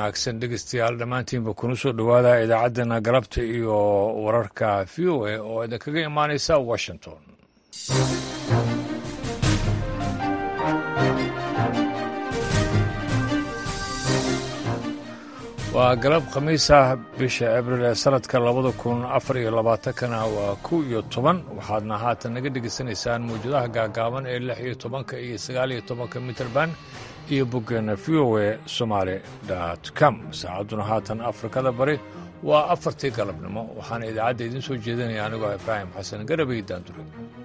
wanaagsan dhegeystayaal dhammaantiinba kuna soo dhowaada idaacaddeenna galabta iyo wararka v o a oo idinkaga imaanaysa washington waa galab khamiisa bisha abril ee sanadka labada kun afar iyo labaatankana waa kow iyo toban waxaadna haatan naga dhegaysanaysaan mawjadaha gaagaaban ee lix iyo tobanka iyo sagaal iyo tobanka mitrband iyo boggeena v o a somaali dot com saacadduna haatan afrikada bari waa afartii galabnimo waxaana idaacadda idiin soo jeedinaya anigoo ibraahim xasan garabay daandure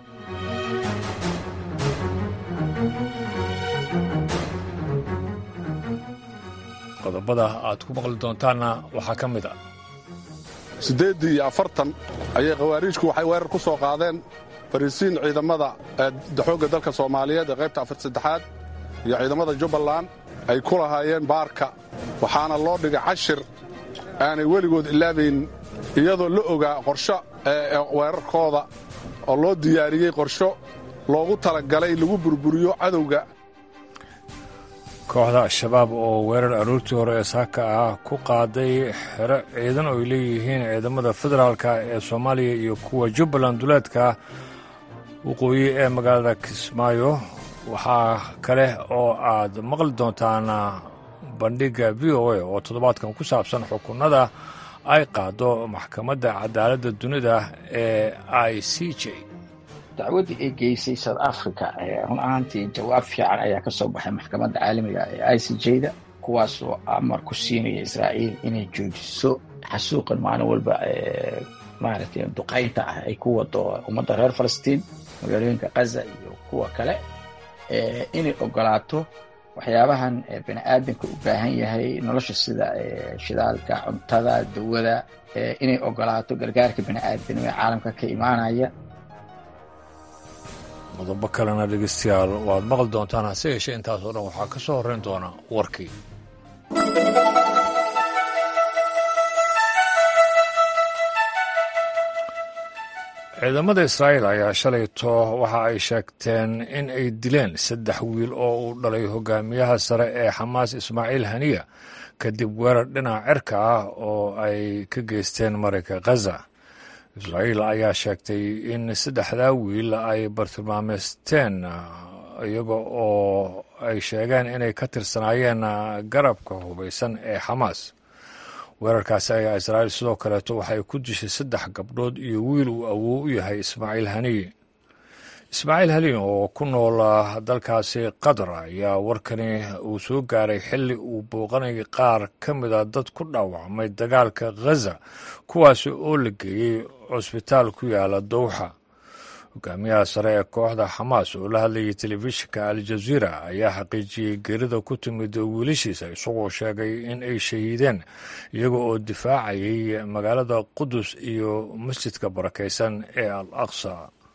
qodobada aad ku maqli doontaanna waxaa ka mid a siddeeddii iyo afartan ayay khawaariijku waxay weerar ku soo qaadeen fariisiin ciidamada xoogga dalka soomaaliyeed ee qaybta afar saddexaad iyo ciidamada jubbaland ay ku lahaayeen baarka waxaana loo dhigay cashir aanay weligood ilaabayn iyadoo la ogaa qorsho weerarkooda oo loo diyaariyey qorsho loogu talagalay lagu burburiyo cadowga kooxda al-shabaab oo weerar aroortii hore ee saaka ah ku qaaday xero ciidan oo ay leeyihiin ciidamada federaalka ee soomaaliya iyo kuwa jubbaland duleedka waqooyi ee magaalada kismaayo waxaa kale oo aad maqli doontaan bandhigga v o a oo toddobaadkan ku saabsan xukunada ay qaado maxkamadda cadaaladda dunida ee i c j dacwaddii ay geysay south africa run ahaantii jawaab fiican ayaa ka soo baxay maxkamadda caalamiga ee i c j-da kuwaasoo amar ku siinaya israa'iil inay joojiso xasuuqan maalin walba maaragtay duqaynta ah ay ku wado ummadda reer falastiin magaalooyinka kaza iyo kuwa kale inay ogolaato waxyaabahan bani aadamka u baahan yahay nolosha sida shidaalka cuntada dawada inay ogolaato gargaarka bani aadamnimo ee caalamka ka imaanaya qodobo kalena dhegeystayaal waad maqli doontaan hase yeeshee intaasoo dhan waxaa ka soo horrayn doona warkii ciidamada israa'iil ayaa shalayto waxa ay sheegteen in ay dileen saddex wiil oo uu dhalay hogaamiyaha sare ee xamaas ismaaciil haniya kadib weerar dhinaca cirka ah oo ay ka geysteen marayka khaza israa'iil ayaa sheegtay in saddexdaa wiil ay bartilmaameysteen iyaga oo ay sheegeen inay ka tirsanaayeen garabka hubaysan ee xamaas weerarkaasi ayaa israa'iil sidoo kaleeto waxay ku dishay saddex gabdhood iyo wiil uu awow u yahay ismaaciil haniye ismaaciil haniye oo ku nool dalkaasi qatar ayaa warkani uu soo gaaray xilli uu booqanayay qaar ka mida dad ku dhaawacmay dagaalka khaza kuwaasi oo la geeyey cusbitaal ku yaala dowxa hogaamiyaha sare ee kooxda xamaas oo la hadlayay telefishinka al jaziira ayaa xaqiijiyey geerida ku timid wiilashiisa isagoo sheegay in ay shahiideen iyaga oo difaacayay magaalada qudus iyo masjidka barakaysan ee al aqsa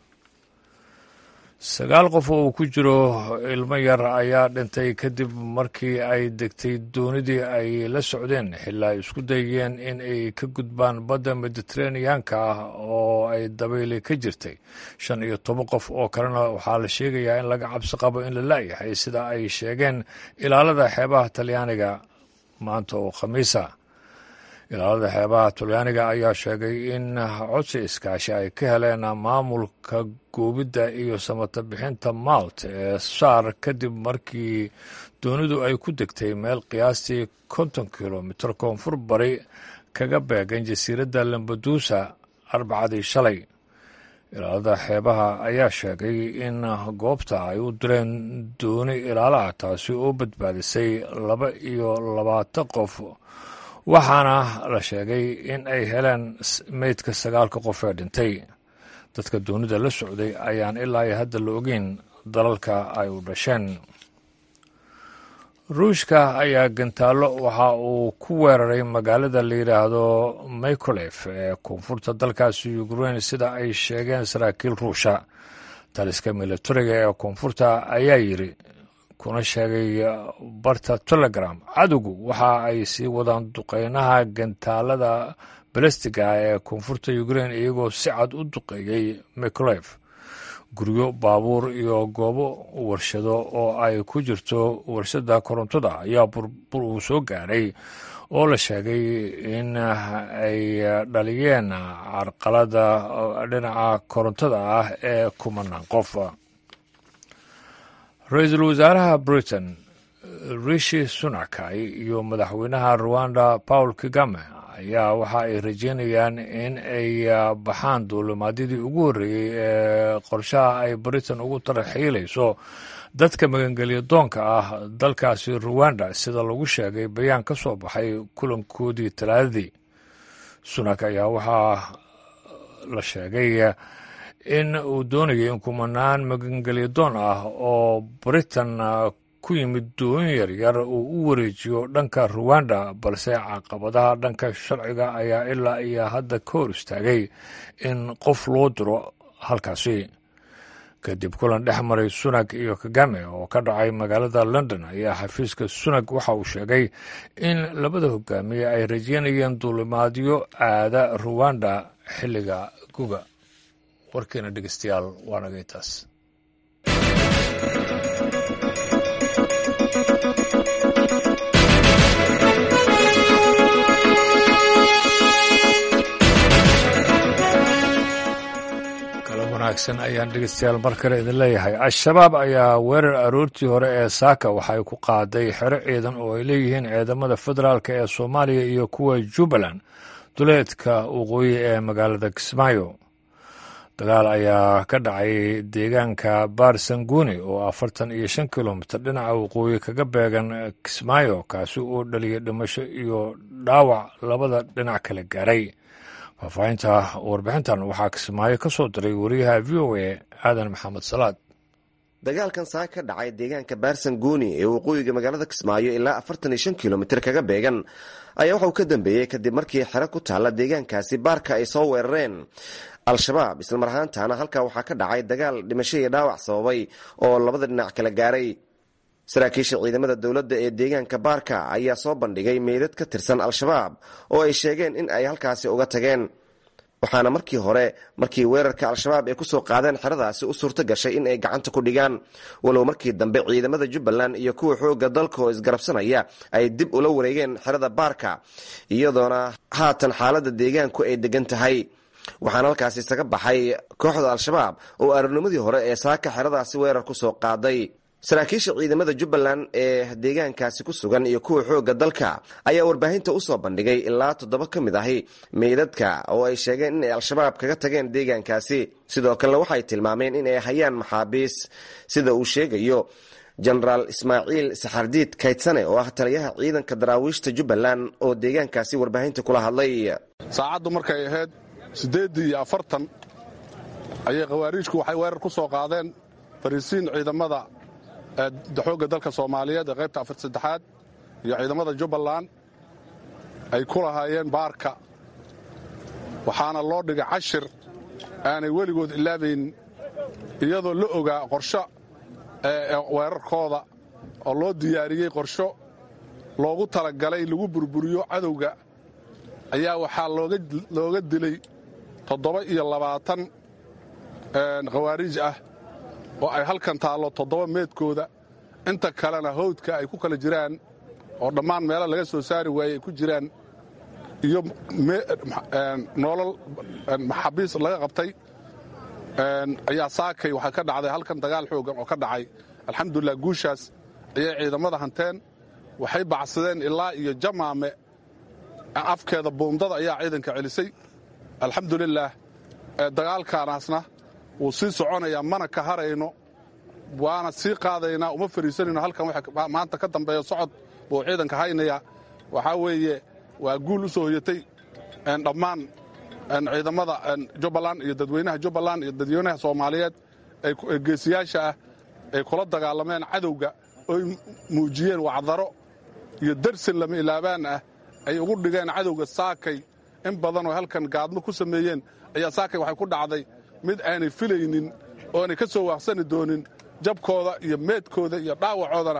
sagaal qof oo uu ku jiro ilmo yar ayaa dhintay kadib markii ay degtay doonidii ay la socdeen xilaa ay isku dayeen in ay ka gudbaan badda mediteraneanka ah oo ay dabayli ka jirtay shan iyo toban qof oo kalena waxaa la sheegayaa in laga cabsi qabo in la la'yahay sida ay sheegeen ilaalada xeebaha talyaaniga maanta oo khamiisa ilaalada xeebaha talyaaniga ayaa sheegay in codsi iskaashi ay ka heleen maamulka goobidda iyo samata bixinta malt ee saar kadib markii doonidu ay ku degtay meel qiyaastii konton kilomitir koonfur bari kaga beegan jasiiradda lambaduusa arbacadii shalay ilaalada xeebaha ayaa sheegay in goobta ay u direen dooni ilaalaha taasi oo badbaadisay laba iyo labaatan qof waxaana la sheegay in ay heleen meydka sagaalka qof ee dhintay dadka doonida la socday ayaan ilaa iyo hadda la ogeyn dalalka ay u dhasheen ruushka ayaa gantaallo waxa uu ku weeraray magaalada la yidhaahdo mikolef ee koonfurta dalkaasi ukrein sida ay sheegeen saraakiil ruusha taliska militariga ee koonfurta ayaa yidri kuna sheegay barta telegram cadowgu waxa ay sii wadaan duqeynaha gantaalada balastiga ee koonfurta ukrein iyagoo si cad u duqeeyey mikolef guryo baabuur iyo goobo warshado oo ay ku jirto warshada korontada ayaa burbur uu soo gaaray oo la sheegay in ay dhaliyeen carqalada dhinaca korontada ah ee kumanaan qof ra-iisul wasaaraha britain rishi sunakay iyo madaxweynaha ruwanda paul kagame ayaa waxa ay rajeynayaan in ay baxaan duulimaadyadii ugu horreeyey ee qorshaha ay britain ugu taraxiilayso dadka magangelya doonka ah dalkaasi ruwanda sida lagu sheegay bayaan ka soo baxay kulankoodii talaadadii sunak ayaa waxaa la sheegay in uu doonayo in kumanaan magangelya doon ah oo britain ku yimid dooyin yaryar uu u wareejiyo dhanka ruwanda balse caqabadaha dhanka sharciga ayaa ilaa iyo hadda ka hor istaagay in qof loo diro halkaasi kadib kulan dhex maray sunag iyo kagame oo ka dhacay magaalada london ayaa xafiiska sunag waxa uu sheegay in labada hogaamiye ay rajeynayeen duulimaadyo aada ruwanda xilliga guga warkeena dhegeystayaal waa nagay taas wanaagsan ayaan dhegeystayaal mar kale idin leeyahay al-shabaab ayaa weerar aroortii hore ee saaka waxay ku qaaday xero ciidan oo ay leeyihiin ciidamada federaalk ee soomaaliya iyo kuwa jubbaland duleedka waqooyi ee magaalada kismaayo dagaal ayaa ka dhacay deegaanka baarsanguuni oo afartan iyo shan kilomitir dhinaca waqooyi kaga beegan kismaayo kaasi oo dhaliyay dhimasho iyo dhaawac labada dhinac kala gaaray faahfaahinta warbixintan waxaa kismaayo ka soo diray wariyaha v o a aadan maxamed salaad dagaalkan saa ka dhacay deegaanka baarsanguuni ee waqooyiga magaalada kismaayo ilaa afartan iyo shan kilomitir kaga beegan ayaa waxauu ka dambeeyey kadib markii xero ku taalla deegaankaasi baarka ay soo weerareen al-shabaab islamar ahaantaana halkaa waxaa ka dhacay dagaal dhimasho iyo dhaawac sababay oo labada dhinac kala gaaray saraakiisha ciidamada dowladda ee deegaanka baarka ayaa soo bandhigay meydad ka tirsan al-shabaab oo ay sheegeen in ay halkaasi uga tageen waxaana markii hore markii weerarka al-shabaab ay kusoo qaadeen xeradaasi u suurto gashay in ay gacanta ku dhigaan walow markii dambe ciidamada jubbaland iyo kuwa xoogga dalka oo isgarabsanaya ay dib ula wareegeen xerada baarka iyadoona haatan xaaladda deegaanku ay degan tahay waxaana halkaasi isaga baxay kooxda al-shabaab oo ararnimadii hore ee saaka xeradaasi weerar kusoo qaaday saraakiisha ciidamada jubbaland ee deegaankaasi ku sugan iyo kuwa xoogga dalka ayaa warbaahinta usoo bandhigay ilaa toddoba ka mid ahi meydadka oo ay sheegeen inay al-shabaab kaga tageen deegaankaasi sidoo kalena waxay tilmaameen inay hayaan maxaabiis sida uu sheegayo jenaraal ismaaciil saxardiid kaydsane oo ah taliyaha ciidanka daraawiishta jubbaland oo deegaankaasi warbaahinta kula hadlay saacaddu markay ahayd siddeeddii iyo afartan ayay khawaariijku waxay weerar ku soo qaadeen fariisiin ciidamada xoogga dalka soomaaliyeed ee qaybta afar saddexaad iyo ciidamada jubbaland ay ku lahaayeen baarka waxaana loo dhigay cashir aanay weligood ilaabayn iyadoo la ogaa qorsho weerarkooda oo loo diyaariyey qorsho loogu talagalay lagu burburiyo cadowga ayaa waxaa looga dilay toddoba iyo labaatan khawaariij ah oo ay halkan taallo toddoba meedkooda inta kalena hawdka ay ku kala jiraan oo dhammaan meelo laga soo saari waayey ay ku jiraan iyo nolol maxaabiis laga qabtay ayaa saakay waxaa ka dhacday halkan dagaal xoogan oo ka dhacay alxamdulilah guushaas ayay ciidamada hanteen waxay bacsadeen ilaa iyo jamaame afkeeda buundada ayaa ciidanka celisay alxamdulilaah dagaalkaanaasna wuu sii soconayaa mana ka harayno waana sii qaadaynaa uma fariisanayno halkan maanta ka dambeeya socod buu ciidanka haynaya waxaa weeye waa guul u soo hoyatay dhammaan ciidamada jubbaland iyo dadweynaha jubbaland iyo dadweynaha soomaaliyeed ee geesiyaasha ah ay kula dagaalameen cadowga oy muujiyeen wacdaro iyo darsin lama ilaabaan ah ay ugu dhigeen cadowga saakay in badanoo halkan gaadmo ku sameeyeen ayaa saakay waxay ku dhacday mid aanay filaynin oonay ka soo waaqsani doonin jabkooda iyo meedkooda iyo dhaawacoodana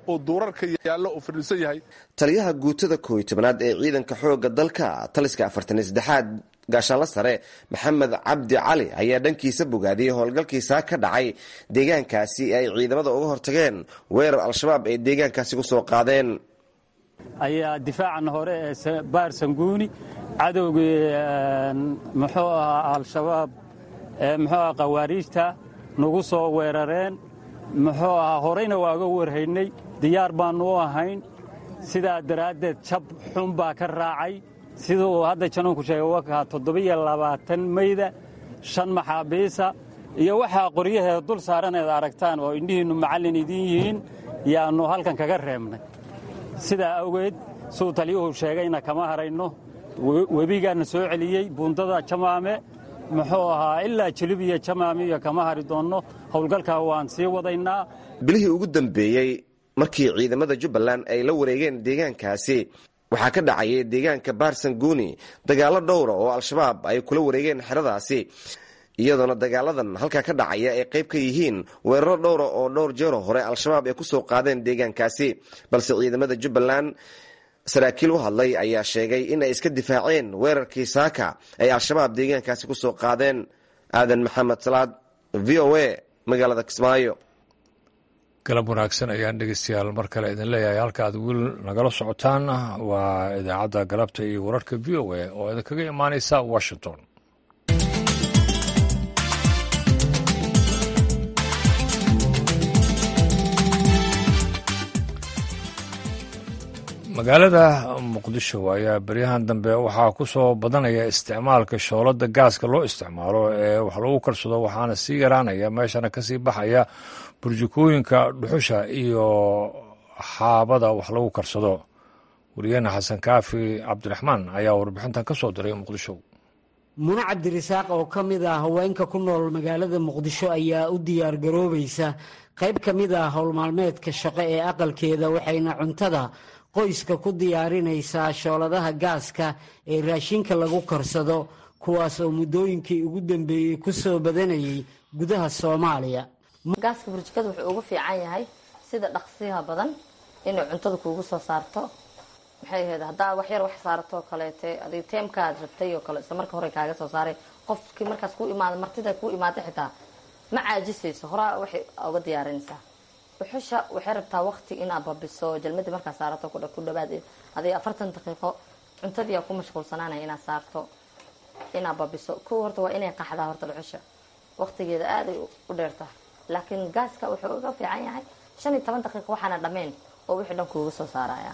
oo duurarka yaallo uu fadhiisan yahay taliyaha guutada kooiy tobanaad ee ciidanka xoogga dalka taliska afartan saddexaad gaashaanla sare maxamed cabdi cali ayaa dhankiisa bogaadiyey howlgalkiisaa ka dhacay deegaankaasi ay ciidamada uga hortageen weerar al-shabaab ay deegaankaasi ku soo qaadeen ayaa difaacan hore ee baarsanguuni cadowgii muxuu ahaa al-shabaab muxuu aha khawaariijta nagu soo weerareen muxuu ahaa horeyna waaga warhaynay diyaar baannu u ahayn sidaa daraaddeed jab xun baa ka raacay sida uu hadda januunku sheegay wakaa toddobiyo labaatan mayda shan maxaabiisa iyo waxaa qoryaheeda dul saaraneed aragtaan oo indhihiinnu macallin idiin yihiin yaannu halkan kaga reebnay sidaa awgeed suu taliyuhu sheegayna kama harayno webigaana soo celiyey buundada jamaame muxuu ahaa ilaa jilib iyo jamaame iyo kama hari doonno howlgalkaa waan sii wadaynaa bilihii ugu dambeeyey markii ciidamada jubbaland ay la wareegeen deegaankaasi waxaa ka dhacayay deegaanka baarsanguuni dagaallo dhowra oo al-shabaab ay kula wareegeen xeradaasi iyadoona dagaaladan halkaa ka dhacaya ay qayb ka yihiin weeraro dhowra oo dhowr jeero hore al-shabaab ay ku soo qaadeen deegaankaasi balse ciidamada jubbaland saraakiil u hadlay ayaa sheegay in ay iska difaaceen weerarkii saaka ay al-shabaab deegaankaasi ku soo qaadeen aadan maxamed salaad v o a magaalada kismaayo galab wanaagsan ayaan dhegeystayaal mar kale idin leeyahay halka aad wiil nagala socotaan waa idaacadda galabta iyo wararka v o a oo idinkaga imaaneysa washington magaalada muqdisho ayaa beryahan dambe waxaa ku soo badanaya isticmaalka shoolada gaaska loo isticmaalo ee wax lagu karsado waxaana sii yaraanaya meeshana kasii baxaya burjikooyinka dhuxusha iyo xaabada wax lagu karsado wariyaheena xasan kaafi cabdiraxmaan ayaa warbixintan ka soo diray muqdisho mune cabdirasaaq oo ka mid ah haweenka ku nool magaalada muqdisho ayaa u diyaar garoobaysa qayb ka mid ah howlmaalmeedka shaqo ee aqalkeeda waxayna cuntada qoyska ku diyaarinaysaa shooladaha gaaska ee raashinka lagu karsado kuwaas oo muddooyinkii ugu dambeeyey ku soo badanayay gudaha soomaaliya gaaska burjikada wuxuu ugu fiican yahay sida dhaqsiha badan inay cuntada kuugu soo saarto maxay ahayd haddaa wax yar wax saartoo kaleete adig teemkaad rabtay oo kale isla marka hore kaaga soo saaray qofkii markaas ku imaada martida ku imaada xitaa ma caajisayso horaa waxay uga diyaarinaysaa dhuxusha waxay rabtaa waqti inaad babiso jalmadii markaa saarato ku dhawaad adig afartan daqiiqo cuntadiiaa ku mashquulsanaanaya inaad saarto inaad babiso kuwa horta waa inay qaxdaa horta dhuxusha waqtigeeda aaday u dheertahay laakiin gaaska wuxuu uga fiican yahay shan iyo toban daqiiqa waxaana dhammayn oo wixii dhan kuuga soo saaraya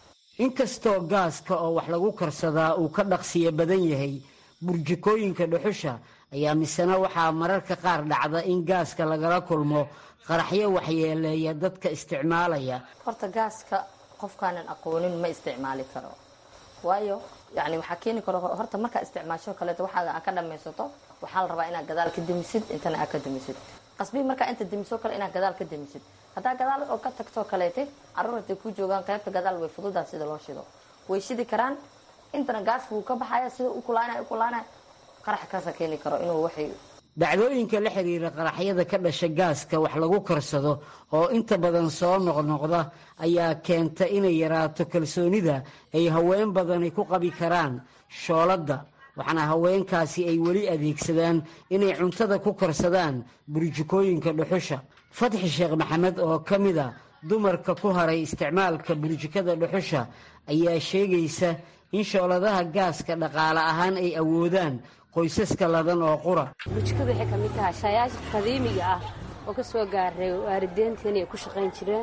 inkastoo gaaska oo wax lagu karsadaa uu ka dhaqsiyo badan yahay burjikooyinka dhuxusha ayaa misena waxaa mararka qaar dhacda in gaaska lagala kulmo qaraxyo waxyeeleeya dadka isticmaalaya horta gaaska qofkaanan aqoonin ma isticmaali karo waayo yani waxaa keeni karo horta markaa isticmaasho kaleeto waxaaga aa ka dhamaysato waxaa la rabaa inaad gadaal ka demisid intana aad ka demisid qasbii markaa inta demiso kale inaad gadaal ka demisid haddaa gadaal oo ka tagtoo kaleete caruur haday ku joogaan qaybta gadaal way fududaa sida loo shido way shidi karaan intana gaaska wuu ka baxaya sida u kulaanay u kulaanay qarax kaasa keeni karo inuu waxay dhacdooyinka la xiriira qaraxyada ka dhasha gaaska wax lagu karsado oo inta badan soo noqnoqda ayaa keenta inay yaraato kalsoonida ay haween badani ku qabi karaan shooladda waxaana haweenkaasi ay weli adeegsadaan inay cuntada ku karsadaan burjikooyinka dhuxusha fatxi sheekh maxamed oo ka mid a dumarka ku haray isticmaalka burjikada dhuxusha ayaa sheegaysa in shooladaha gaaska dhaqaale ahaan ay awoodaan qoysaska ladan oo qura burjikadu waxay ka mid tahay shayaasha qadiimiga ah oo ka soo gaaray waalideenteenii ay ku shaqayn jireen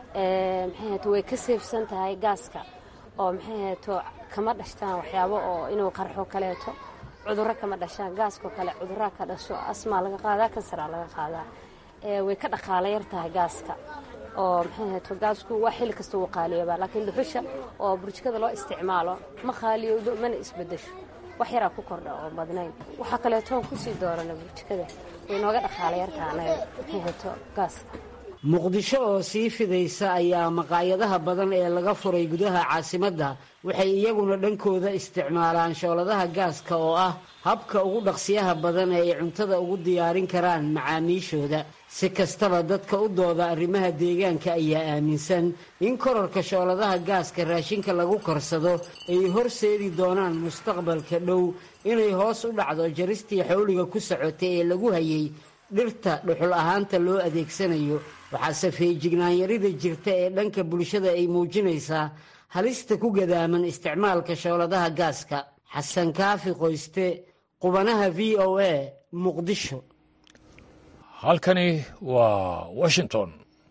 maxay hato way ka seefsan tahay gaaska oo maxay hato kama dhashtaan waxyaabo oo inuu qarxo kaleeto cudurro kama dhashaan gaaskoo kale cudurraa ka dhasho asmaa laga qaadaa kansaraa laga qaadaa way ka dhaqaala yar tahay gaaska oo maxay hato gaasku waa xilli kasta wuu qaaliyoobaa laakiin dhuxusha oo burjikada loo isticmaalo ma qaaliyowdo mana isbedesho wax yaraa ku kordha oo badnayn waxaa kaleetoon kusii doorana burjikada way nooga dhaqaala yartaa anaga maxay hato gaaska muqdisho oo sii fidaysa ayaa maqaayadaha badan ee laga furay gudaha caasimadda waxay iyaguna dhankooda isticmaalaan shooladaha gaaska oo ah habka ugu dhaqsiyaha badan ee ay cuntada ugu diyaarin karaan macaamiishooda si kastaba dadka u dooda arrimaha deegaanka ayaa aaminsan in korarka shooladaha gaaska raashinka lagu karsado ay horseedi doonaan mustaqbalka dhow inay hoos u dhacdo jaristii xawliga ku socotay ee lagu hayay dhirta dhuxul ahaanta loo adeegsanayo waxaase feejignaanyarida jirta ee dhanka bulshada ay muujinaysaa halista ku gadaaman isticmaalka shooladaha gaaska xasan kaafi qoyste qubanaha v o a muqdisho halkani waa washington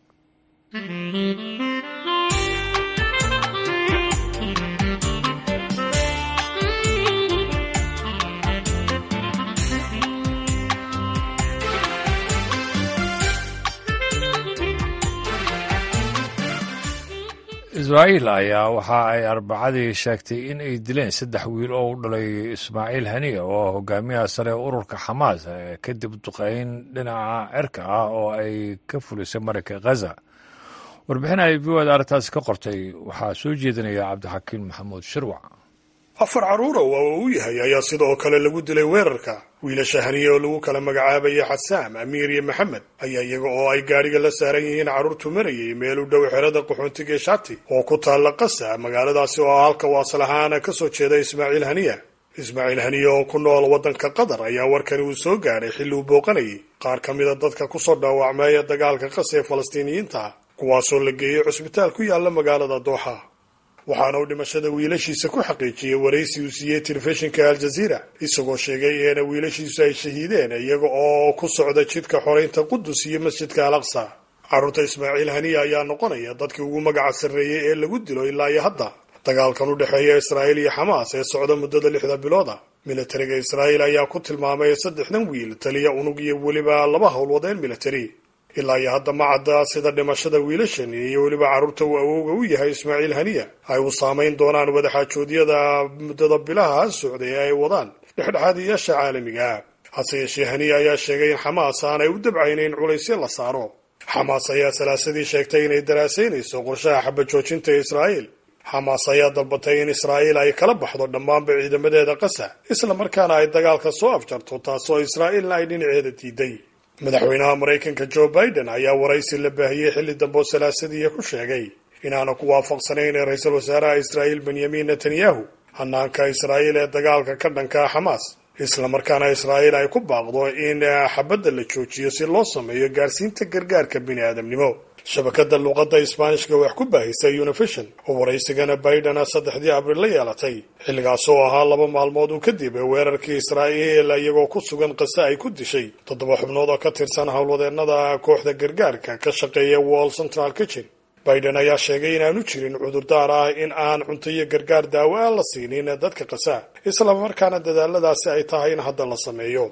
israa'iil ayaa waxa ay arbacadii sheegtay in ay dileen saddex wiil oo u dhalay ismaaciil haniya oo hogaamiyaha sare ee ururka xamaas kadib duqeyn dhinaca cirka ah oo ay ka fulisay marayka khaza warbixin ay v oda arrintaasi ka qortay waxaa soo jeedinaya cabdixakiin maxamuud shirwac afar carruura waa uu yahay ayaa sidoo kale lagu dilay weerarka wiilasha haniye oo lagu kala magacaabaya xasaam amiir iyo maxamed ayaa iyaga oo ay gaadhiga la saaran yihiin carruurtu marayay meel u dhow xerada qaxoontiga ee shati oo ku taalla qasa magaaladaasi oo halka waasal ahaana ka soo jeeda ismaaciil haniya ismaaciil haniye oo ku nool waddanka qatar ayaa warkani uu soo gaadhay xilli uu booqanayay qaar ka mida dadka kusoo dhaawacmeeya dagaalka qasa ee falastiiniyiinta kuwaasoo la geeyey cusbitaal ku yaalla magaalada dooxa waxaana uu dhimashada wiilashiisa ku xaqiijiyey waraysi uu siiyey telefishinka aljaziira isagoo sheegay eena wiilashiisu ay shahiideen iyaga oo ku socda jidka xoraynta qudus iyo masjidka al aqsa carruurta ismaaciil haniya ayaa noqonaya dadkii ugu magaca sarreeyey ee lagu dilo ilaa iyo hadda dagaalkan u dhexeeya israa'iil iyo xamaas ee socda muddada lixda bilooda militariga israa'iil ayaa ku tilmaamay saddexdan wiil taliya unug iyo weliba laba howlwadeen militari ilaa iyo hadda ma cadda sida dhimashada wiilashan iyo weliba carruurta uu awowga u yahay ismaaciil haniya ay u saamayn doonaan wadaxaajoodyada muddada bilaha socday ee ay wadaan dhexdhexaadiyaasha caalamiga hase yeeshee haniya ayaa sheegay in xamaas aanay u dabcaynayn culaysyo la saaro xamaas ayaa salaasadii sheegtay inay daraasaynayso qorshaha xabajoojinta ee israa'iil xamaas ayaa dalbatay in israa'iil ay kala baxdo dhammaanba ciidamadeeda qasa isla markaana ay dagaalka soo afjarto taasoo israa'iilna ay dhinaceeda diiday madaxweynaha maraykanka joe biden ayaa waraysi la baahiyey xilli dambe oo salaasadiiya ku sheegay inaanu ku waafaqsanayn ee ra-iisul wasaaraha israa'iil benyamin netanyahu hanaanka israa'iil ee dagaalka ka dhankaa xamaas isla markaana israa'iil ay ku baaqdo in xabadda la joojiyo si loo sameeyo gaarsiinta gargaarka bini aadamnimo shabakada luuqadda isbaanishka wax ku baahisay univision oo waraysigana biden saddexdii abriil la yeelatay xilligaas oo ahaa laba maalmood uu kadib weerarkii israa'iil iyagoo ku sugan qase ay ku dishay toddoba xubnood oo ka tirsan howlwadeennada kooxda gargaarka ka shaqeeya wall central kitchen biden ayaa sheegay inaanu jirin cudurdaar ah in aan cunto iyo gargaar daawo aan la siinin dadka qasa isla markaana dadaaladaasi ay tahay in hadda la sameeyo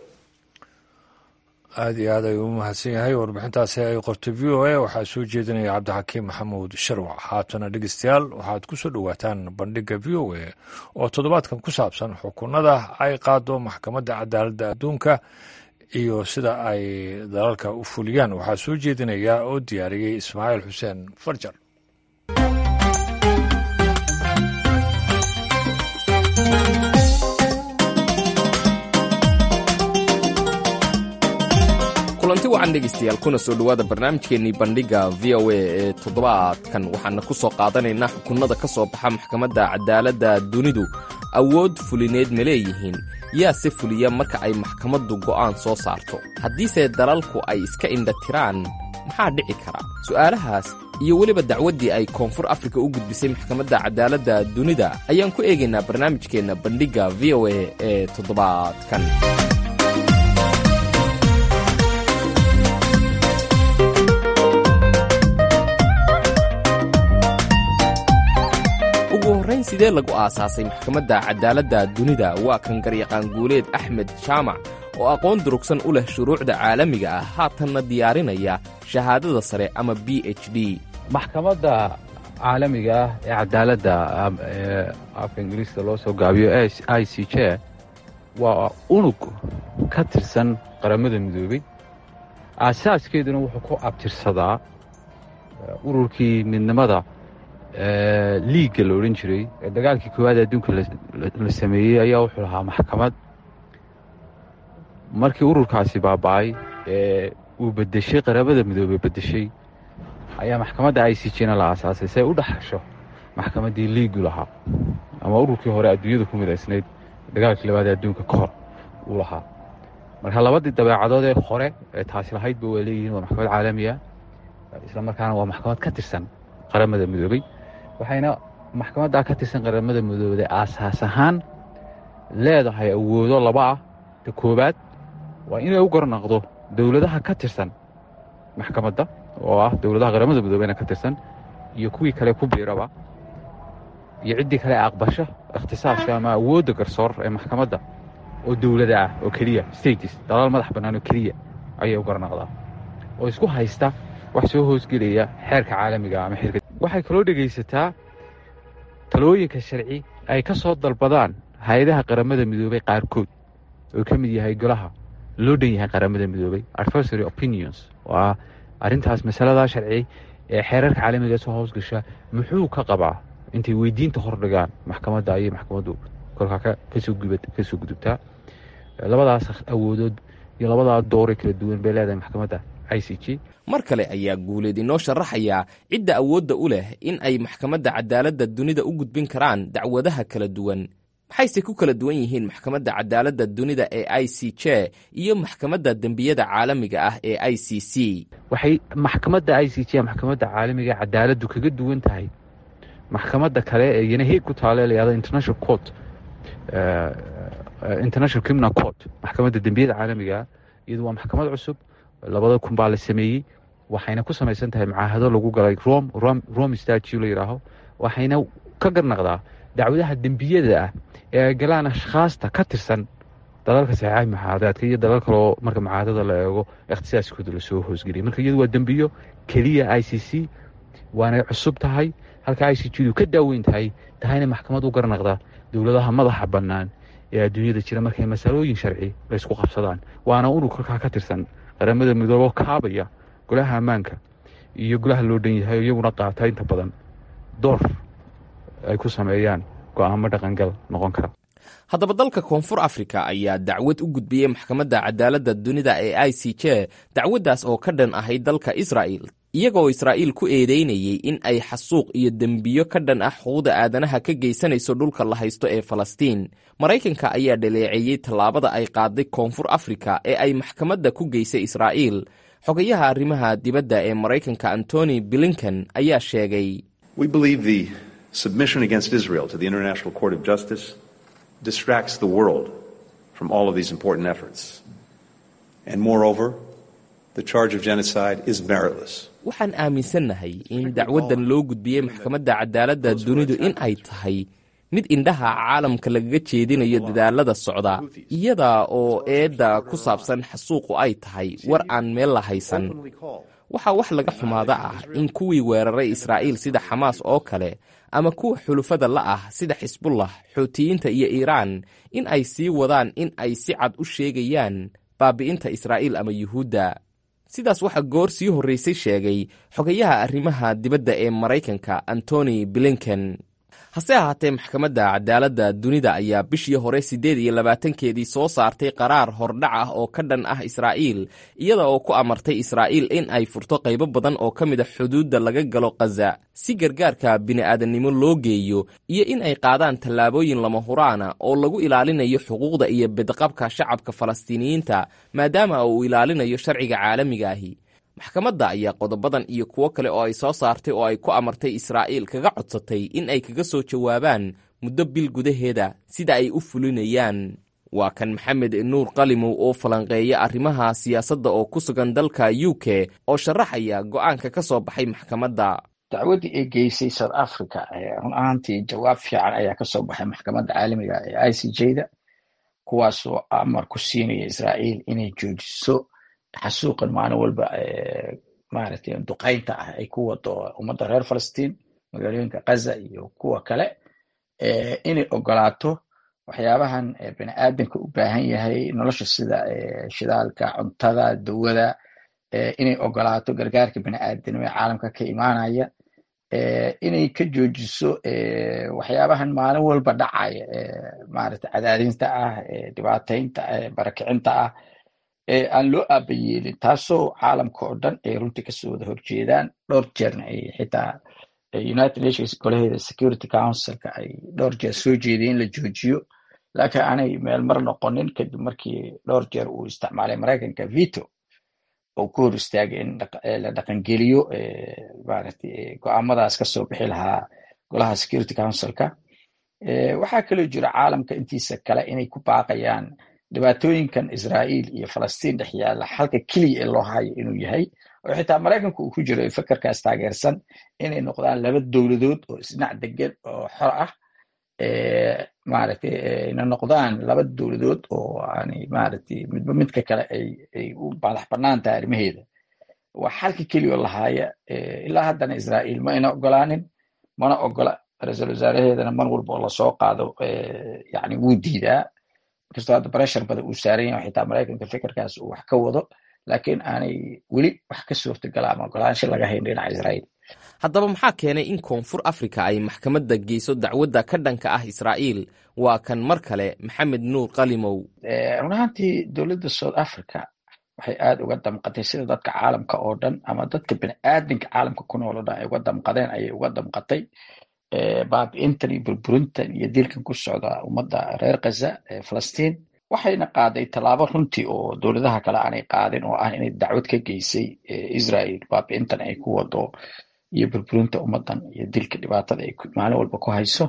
aada iyo aad ayuu u mahadsan yahay warbixintaasi ay qortay v o a waxaa soo jeedinaya cabdixakiim maxamuud sharwac haatana dhegeystayaal waxaad ku soo dhowaataan bandhigga v o a oo toddobaadkan ku saabsan xukunada ay qaado maxkamadda cadaaladda adduunka iyo sida ay dalalka u fuliyaan waxaa soo jeedinaya oo diyaariyey ismaaciil xuseen farjar kulanti wacan dhegaystayaal kuna soo dhowaada barnaamijkeennii bandhigga v o a ee toddobaadkan waxaana ku soo qaadanaynaa xukunnada ka soo baxa maxkamadda cadaaladda dunidu awood fulineed ma leeyihiin yaa se fuliya marka ay maxkamaddu go'aan soo saarto haddiise dalalku ay iska indha tiraan maxaa dhici kara su'aalahaas iyo weliba dacwaddii ay koonfur afrika u gudbisay maxkamadda cadaaladda dunida ayaan ku eegaynaa barnaamijkeenna bandhigga v o a ee toddobaadkan ugu horrayn sidee lagu aasaasay maxkamadda cadaaladda dunida waa kan garyaqaan guuleed axmed jaamac oo aqoon durugsan u leh shuruucda caalamiga ah haatanna diyaarinaya shahaadada sare ama b h d maxkamadda caalamiga ah ee cadaaladda ee afka ingiriiska loo soo gaabiyo i c j waa unug ka tirsan qaramada midoobey aasaaskeeduna wuxuu ku abtirsadaa ururkii midnimada liigga la odhan jiray ee dagaalkii koowaad adduunka la sameeyey ayaa wuxuu lahaa maxkamad markii ururkaasi baaba'ay ee uu bedeshay qaramada midoobey bedeshay ayaa maxkamadda i c jna la aasaasay si ay u dhaxasho maxkamaddii liigu lahaa ama ururkii hore adduunyada ku midaysnayd dagaalkii labaad ee adduunka ka hor uu lahaa marka labadii dabeecadood ee hore ee taasi lahaydba waa leeyihiin waa maxkamad caalamiya isla markaana waa maxkamad ka tirsan qaramada midoobey waxayna maxkamaddaa ka tirsan qaramada midoobey aasaas ahaan leedahay awoodo laba ah ta koowaad waa inay u garnaqdo dowladaha ka tirsan maxkamadda oo ah dowladaha qaramada midoobeyna ka tirsan iyo kuwii kale ku biiraba iyo ciddii kale aqbasho ikhtisaaska ama awoodda garsoor ee maxkamadda oo dowlada ah oo keliya states dalaal madax bannaan oo keliya ayay u garnaqdaa oo isku haysta wax soo hoosgelaya xeerka caalamiga ama xeerka waxay kaloo dhegaysataa talooyinka sharci ay ka soo dalbadaan hay-adaha qaramada midoobey qaarkood oo ka mid yahay golaha loo dhan yahay qaramada midoobey adversary opinions oo ah arrintaas masaladaa sharci ee xeerarka caalamiga soo hoosgasha muxuu ka qabaa intay weydiinta hordhigaan maxkamadda ayay maxkamaddu kolkaa kasoo gudubtaa labadaas awoodood iyo labadaa doore kala duwan bay leedahay maxkamadda i c g mar kale ayaa guuleed inoo sharaxaya cidda awoodda u leh in ay maxkamadda cadaaladda dunida u gudbin karaan dacwadaha kala duwan maxayse ku kala duwan yihiin maxkamadda cadaaladda dunida ee i c j iyo maxkamadda dembiyada caalamiga ah ee i c c waxay maxkamadda i c j maxkamadda caalamiga cadaaladdu kaga duwan tahay maxkamadda kale ee iyana heeg ku taale layahdo international court international criminal court maxkamadda dembiyada caalamigaa iyadu waa maxkamad cusub labada kun baa la sameeyey waxayna ku samaysan tahay macaahado lagu galay rom rome statue la yidhaaho waxayna ka garnaqdaa dacwadaha dembiyada ah ee ay galaan ashkhaasta ka tirsan dalalka saxeexay muxaadaadka iyo dalal kaleo marka mucaahadada la eego ikhtisaaskooda lasoo hoosgeliyay marka iyadu waa dembiyo keliya i c c waanay cusub tahay halka i c g du ka daaweyn tahay tahayna maxkamad u garnaqda dowladaha madaxa bannaan ee adduunyada jira markay masalooyin sharci laysku qabsadaan waana unug kolkaa ka tirsan qaramada midoobo kaabaya golaha ammaanka iyo golaha loo dhan yahay iyaguna qaata inta badan door ay ku sameeyaan go'aamo dhaqangal noqon kara haddaba dalka koonfur afrika ayaa dacwad u gudbiyey maxkamadda cadaaladda dunida ee i c j dacwaddaas oo ka dhan ahayd dalka israa'il iyagoo israa'iil ku eedeynayey in ay xasuuq iyo dembiyo ka dhan ah xuquuqda aadanaha ka geysanayso dhulka la haysto ee falastiin maraykanka ayaa dhaleeceeyey tallaabada ay qaaday koonfur afrika ee ay maxkamadda ku geysay israa'iil xogayaha arrimaha dibadda ee maraykanka antony blinken ayaa sheegay submission against Israel to the International Court of Justice distracts the world from all of these important efforts. And moreover, the charge of genocide is meritless. waxaan aaminsannahay in dacwaddan loo gudbiyey maxkamadda cadaaladda dunidu in ay tahay mid indhaha caalamka lagaga jeedinayo dadaalada socda iyada oo eedda ku saabsan xasuuqu ay tahay war aan meel la haysan waxaa wax laga xumaada ah in kuwii weeraray israa'iil sida xamaas oo kale ama kuwa xulufada la ah sida xisbullah xuutiyiinta iyo iiraan in ay sii wadaan in ay si cad u sheegayaan baabi'inta israa'iil ama yuhuudda sidaas waxaa goor sii horraysay sheegay xogayaha arrimaha dibadda ee maraykanka antony blinken hase ahaatee maxkamadda cadaaladda dunida ayaa bishii hore siddeed iyo labaatankeedii soo saartay qaraar hordhac ah oo ka dhan ah israa'iil iyada oo ku amartay israa'iil in ay furto qaybo badan oo ka mid a xuduudda laga galo khaza si gargaarka bini'aadannimo loo geeyo iyo in ay qaadaan tallaabooyin lama huraana oo lagu ilaalinayo xuquuqda iyo bedqabka shacabka falastiiniyiinta maadaama uu ilaalinayo sharciga caalamiga ahi maxkamadda ayaa qodobadan iyo kuwo kale oo ay soo saartay oo ay ku amartay israa'iil kaga codsatay in ay kaga soo jawaabaan muddo bil gudaheeda sida ay u fulinayaan waa kan maxamed nuur qalimow oo falanqeeya arrimaha siyaasadda oo ku sugan dalka u k oo sharaxaya go'aanka ka soo baxay maxkamadda dacwaddii ay geysay south africa run ahaantii jawaab fiican ayaa ka soo baxay maxkamadda caalamiga ee i c j da kuwaasoo amar ku siinaya israa'iil inay joojiso xasuuqan maalin walba maaragtay duqaynta ah ay ku wado ummadda reer falastiin magaalooyinka kaza iyo kuwa kale inay ogolaato waxyaabahan bini aadanka u baahan yahay nolosha sida shidaalka cuntada dawada inay ogolaato gargaarka bini'aadanimo ee caalamka ka imaanaya inay ka joojiso waxyaabahan maalin walba dhacaya maarata cadaadinta ah dhibaataynta barakicinta ah ee aan loo aabayeelin taasoo caalamka oo dhan ay runtii kasoo wada horjeedaan dhowr jeerna ay xitaa united nations golaheeda security councilka ay dhowr jeer soo jeediyeen in la joojiyo laakiin aanay meel mar noqonin kadib markii dhowr jeer uu isticmaalay maraykanka veto oo ku hor istaagay in la dhaqangeliyo maaragtay go'aamadaas kasoo bixi lahaa golaha security councilka waxaa kaloo jira caalamka intiisa kale inay ku baaqayaan dhibaatooyinkan israa'iil iyo falastiin dhex yaalla xalka keliya ee loo hayo inuu yahay oo xitaa maraykanku uu ku jiro fekerkaas taageersan inay noqdaan laba dowladood oo isdhinac degan oo xor ah maaragtay ayna noqdaan laba dowladood oo aanay maaragtay midba midka kale ay ay u madax bannaan tahay arrimaheeda waa xalka keliya oo lahaaya ilaa haddana israa'iil ma ayna ogolaanin mana ogola ra-iisul wasaaraheedana mar walba oo lasoo qaado yani wuu diidaa inkastoo hadda breshar badan uu saaran yahay xitaa maraykanka fikirkaas uu wax ka wado laakiin aanay weli wax ka suurtagala ama ogolaansho laga hayn dhinaca israa'iil haddaba maxaa keenay in koonfur afrika ay maxkamadda geyso dacwadda ka dhanka ah israa'iil waa kan mar kale maxamed nuur qalimow run ahaantii dowladda south africa waxay aad uga damqatay sida dadka caalamka oo dhan ama dadka bini'aadinka caalamka ku nool oo dhan ay uga damqadeen ayay uga damqatay baabi'intan iyo burburintan iyo dilkan ku socda ummadda reer khaza ee falastiin waxayna qaaday tallaabo runtii oo dowladaha kale aanay qaadin oo ah inay dacwad ka geysay israel baabi'intan ay ku wado iyo burburinta ummaddan iyo dilka dhibaatada ay maalin walba ku hayso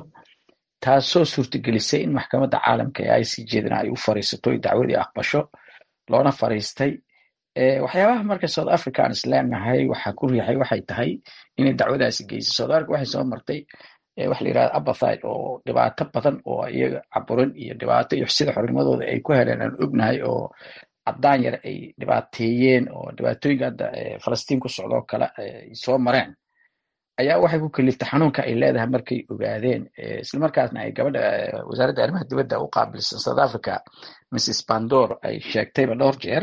taasoo suurtagelisay in maxkamadda caalamka ee i c jedana ay u fariisato oy dacwadii aqbasho loona fariistay waxyaabaha marka south africa aan isleenahay waxaa ku riixay waxay tahay inay dacwadaasi geysay south africa waxay soo martay waxa la yirahda abathide oo dhibaato badan oo iyaga caburin iyo dhibaato iyo sida xornimadooda ay ku heleen aan ognahay oo caddaan yar ay dhibaateeyeen oo dhibaatooyinka hadda falastiin ku socdoo kale ay soo mareen ayaa waxay ku kaliftay xanuunka ay leedahay markay ogaadeen islamarkaasna ay gabadha wasaaradda arrimaha dibadda u qaabilsan south africa mrs pandor ay sheegtayba dhowr jeer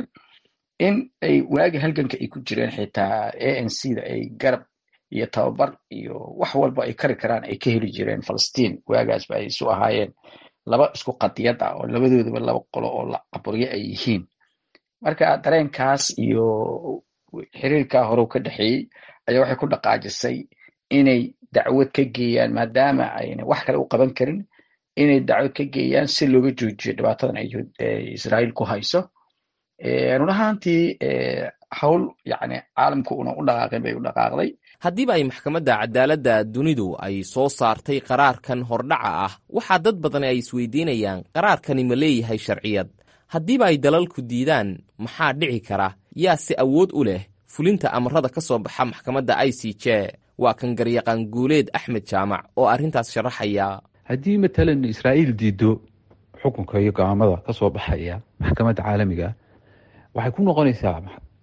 in ay waagi halganka ay ku jireen xitaa a n c da ay garab iyo tababar iyo wax walba ay kari karaan ay ka heli jireen falastiin waagaasba ay isu ahaayeen laba isku qadiyad ah oo labadoodaba laba qolo oo la caburyo ay yihiin marka dareenkaas iyo xiriirkaa horew ka dhexeeyey ayaa waxay ku dhaqaajisay inay dacwad ka geeyaan maadaama ayna wax kale u qaban karin inay dacwad ka geeyaan si looga joojiyo dhibaatadan ay israa'iil ku hayso run ahaantii hawl yani caalamku una u dhaqaaqin bay u dhaqaaqday haddiiba ay maxkamadda cadaaladda dunidu ay soo saartay qaraarkan hordhaca ah waxaa dad badan ay isweydiinayaan qaraarkani ma leeyahay sharciyad haddiiba ay dalalku diidaan maxaa dhici kara yaa si awood u leh fulinta amarada ka soo baxa maxkamadda i c j waa kan garyaqaan guuleed axmed jaamac oo arrintaas sharaxaya haddii matalan israa'iil diido xukunka iyo go'aamada ka soo baxaya maxkamadda caalamiga waxay ku noqonaysaa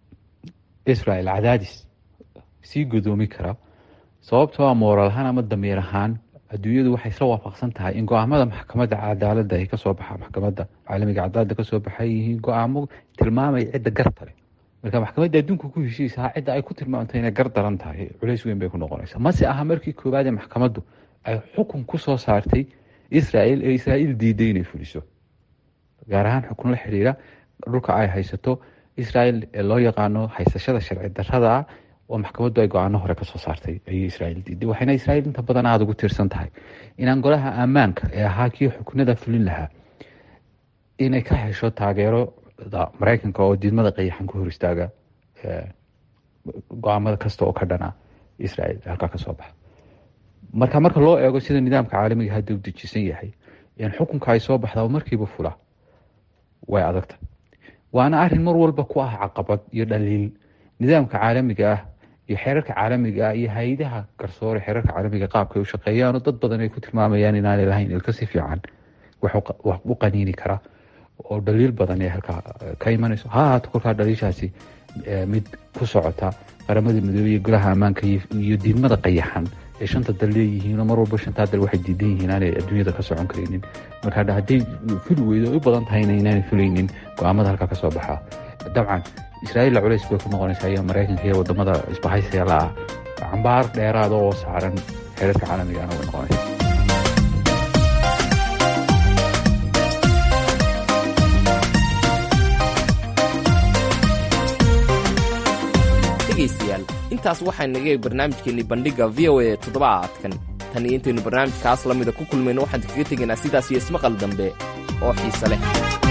israel cadaadis sii godoomi kara sababtoo a mooral ahaan ama damiir ahaan adduunyadu waxay isla waafaqsan tahay in go-aamada maxkamadda cadaaladda ay kasoo baxa maxkamadda caalamiga cadaaladda kasoo baxay yihiin go-aamo tilmaamaya cidda garta leh marka maxkamadda adduunka ku heshiisaha cidda ay ku tilmaamto inay gar daran tahay culays weyn bay ku noqonaysaa mase aha markii koowaad ee maxkamaddu ay xukun ku soo saartay israel ee israa'iil diiday inay fuliso gaar ahaan xukun la xidhiira dhulka ay haysato israel ee loo yaqaano haysashada sharci darrada ah oo maxkamaddu ay go-aano hore kasoo saartay ayay israa'iil diiday waxayna israa'iil inta badan aada ugu tiirsan tahay inaan golaha ammaanka ee ahaa kii xukunada fulin lahaa inay ka hesho taageerada maraykanka oo diidmada qayaxan ku hor istaaga go-aamada kasta oo ka dhana israa'iil halkaa kasoo baxa marka marka loo eego sida nidaamka caalamiga hadda u dejisan yahay in xukunka ay soo baxda oo markiiba fula way adagta waana arin mar walba ku ah caqabad iyo dhaliil nidaamka caalamiga ah iyo xeerarka caalamiga ah iyo hay-adaha garsoore xeerarka caalamiga qaabka ay u shaqeeyaanoo dad badan ay ku tilmaamayaan inaanay lahayn ilka si fiican wax u qaniini kara oo dhaliil badan ee halkaa ka imanayso ha ahaato kolkaa dhaliishaasi mid ku socota qaramada midoobey iyo golaha ammaanka iyo diidmada qayaxan ee shanta dal leeyihiinoo mar walba shantaa dal waxay diidan yihiin aanay adduunyada ka socon karaynin marka hadday fuli weydo u badan tahayna inaanay fulaynin go-aamada halkaa kasoo baxaa dabcan israa'iilla culays bay ku noqonaysaa iyo maraykanka iyo wadamada isbahaysiga la ah cambaar dheeraada oo saaran xeerarka caalamigaana way noqonaysa dhegaystayaal intaas waxaa nagay barnaamijkeennii bandhigga v o a toddobaadkan tan iyo intaynu barnaamijkaas la mida ku kulmayno waxaan kaga tegaynaa sidaas iyo ismaqal dambe oo xiise leh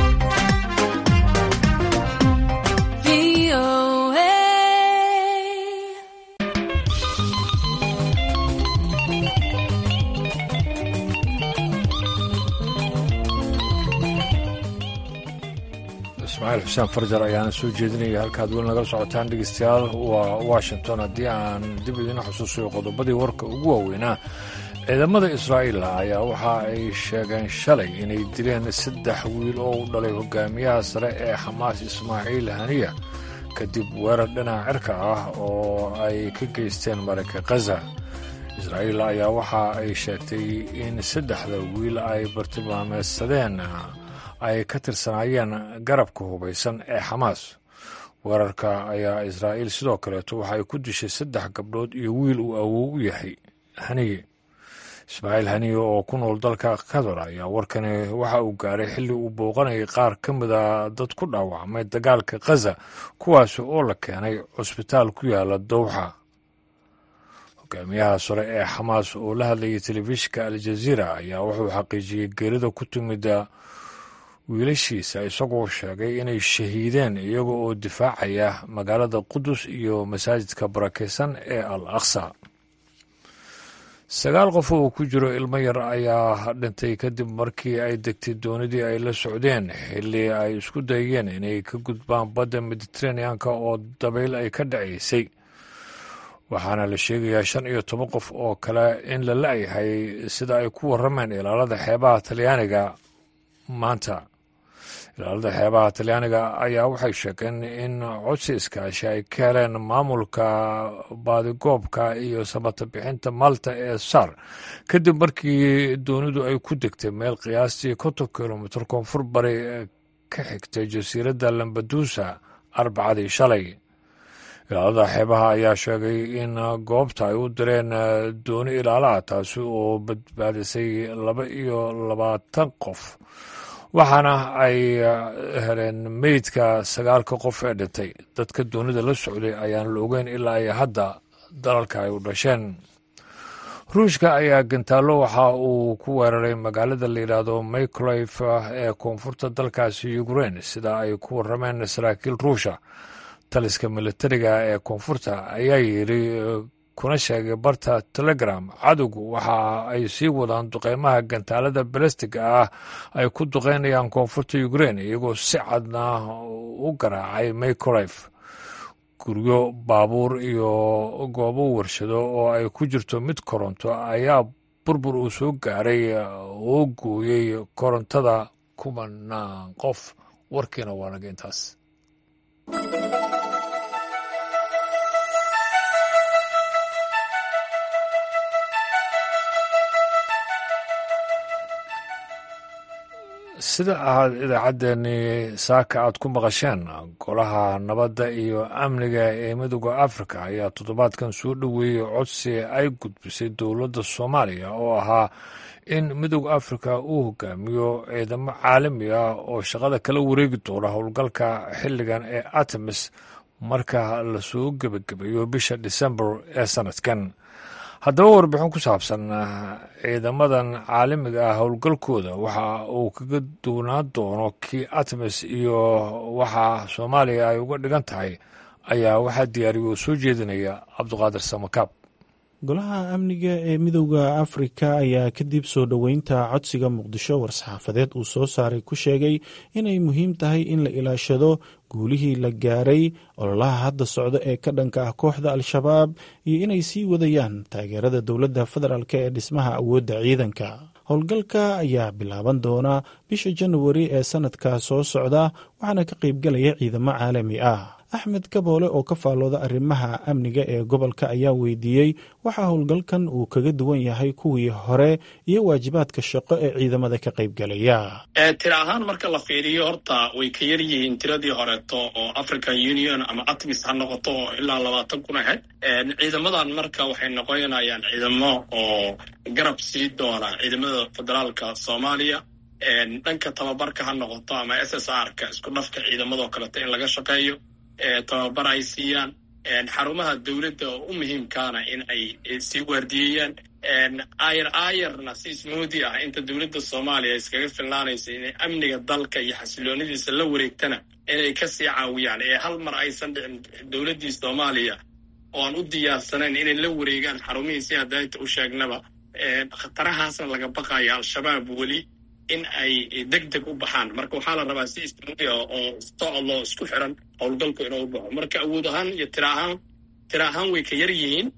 ismaaciil xuseen farjar ayaana soo jeedinaya halkaad weli nagala socotaan dhegeystayaal waa washington haddii aan dib idiin xusuusayo qodobadii warka ugu waaweynaa ciidamada israa'iil ayaa waxa ay sheegeen shalay inay dileen saddex wiil oo u dhalay hogaamiyaha sare ee xamaas ismaaciil haniya kadib weerar dhinaca cirka ah oo ay ka geysteen marayka khaza israa'iil ayaa waxa ay sheegtay in saddexda wiil ay bartilmaameedsadeen ay ka tirsanaayeen garabka hubaysan ee xamaas weerarka ayaa israa'iil sidoo kaleeto waxa ay ku dishay saddex gabdhood iyo wiil uu awow u yahay haniye ismaaciil haniye oo ku nool dalka qatar ayaa warkani waxa uu gaaray xilli uu booqanayay qaar ka mida dad ku dhaawacmay dagaalka khaza kuwaasi oo la keenay cusbitaal ku yaala dowxa hogaamiyaha sare ee xamaas oo la hadlayay telefishinka aljaziira ayaa wuxuu xaqiijiyey geerida ku timida wiilashiisa isagoo sheegay inay shahiideen iyaga oo difaacaya magaalada qudus iyo masaajidka barakaysan ee al aqsa sagaal qof oo ku jiro ilmo yar ayaa dhintay kadib markii ay degtay doonidii ay la socdeen xilli ay isku dayeen inay ka gudbaan badda mediteraneanka oo dabayl ay ka dhacaysay waxaana la sheegayaa shan iyo toban qof oo kale in la la-yahay sida ay ku warrameen ilaalada xeebaha talyaaniga maanta ilaalada xeebaha talyaaniga ayaa waxay sheegeen in codsi iskaashi ay ka heleen maamulka baadigoobka iyo samata bixinta malta ee sar kadib markii doonidu ay ku degtay meel qiyaastii konton kilomitir koonfur bari ka xigtay jasiiradda lambadusa arbacadii shalay ilaalada xeebaha ayaa sheegay in goobta ay u direen dooni ilaalaha taasi oo badbaadisay laba iyo labaatan qof waxaana ay heleen meydka sagaalka qof ee dhintay dadka doonida la socday ayaan la ogeyn ilaa ay hadda dalalka ay u dhasheen ruushka ayaa gantaallo waxa uu ku weeraray magaalada la yidhaahdo maycolof ee koonfurta dalkaasi ukrein sida ay ku warrameen saraakiil ruusha taliska militariga ee koonfurta ayaa yidhi kuna sheegay barta telegram cadowgu waxa ay sii wadaan duqeymaha gantaalada balastiga ah ay ku duqeynayaan koonfurta ukrein iyagoo si cadna u garaacay maycolof guryo baabuur iyo goobo warshado oo ay ku jirto mid koronto ayaa burbur uu soo gaaray oo gooyey korontada kumanaan qof warkiina waa naga intaas sida aad idaacaddeenii saaka aad ku maqasheen golaha nabadda iyo amniga ee midooda afrika ayaa toddobaadkan soo dhoweeyey codsi ay gudbisay dowladda soomaaliya oo ahaa in midooda afrika uu hogaamiyo ciidamo caalami ah oo shaqada kala wareegi doona howlgalka xilligan ee artemis marka lasoo gebagabeeyo bisha disembar ee sanadkan haddaba warbixin ku saabsan ciidamadan caalamiga ah howlgalkooda waxa uu kaga duwnaan doono kii artemis iyo waxa soomaaliya ay uga dhigan tahay ayaa waxaa diyaariya oo soo jeedinaya cabduqaadir samakaab golaha amniga ee midowda afrika ayaa kadib soo dhoweynta codsiga muqdisho war-saxaafadeed uu soo saaray ku sheegay inay muhiim tahay in la ilaashado guulihii la gaaray ololaha hadda socda ee ka dhanka ah kooxda al-shabaab iyo inay sii wadayaan taageerada dowladda federaalk ee dhismaha awoodda ciidanka howlgalka ayaa bilaaban doona bisha januari ee sanadka soo socda waxaana ka qaybgalaya ciidamo caalami ah axmed kaboole oo ka faallooda arrimaha amniga ee gobolka ayaa weydiiyey waxaa howlgalkan uu kaga duwan yahay kuwii hore iyo waajibaadka shaqo ee ciidamada ka qaybgalaya tira ahaan marka la fiiriyo horta way ka yar yihiin tiradii horeeto oo african union ama atmis ha noqoto oo ilaa labaatan kun ahayd ciidamadan marka waxay noqonayaan ciidamo oo garab sii doona ciidamada federaalka soomaaliya dhanka tababarka ha noqoto ama s s r ka isku dhafka ciidamadoo kaleeto in laga shaqeeyo tababar ay siiyaan xarumaha dowladda oo u muhiimkaana in ay sii waardiyeeyaan ayar ayarna si smoodi ah inta dowladda soomaaliya iskaga filnaanaysa inay amniga dalka iyo xasiloonidiisa la wareegtana inay kasii caawiyaan ee hal mar aysan dhicin dowladdii soomaaliya oo aan u diyaarsanayn inay la wareegaan xarumihii si hadaynta u sheegnaba khatarahaasna laga baqayo al-shabaab weli in ay deg deg u baxaan marka waxaa la rabaa si ismudi ah oo stoclo isku xiran howlgalku inuu baxo marka awood ahaan iyo tira ahaan tira ahaan way ka yar yihiin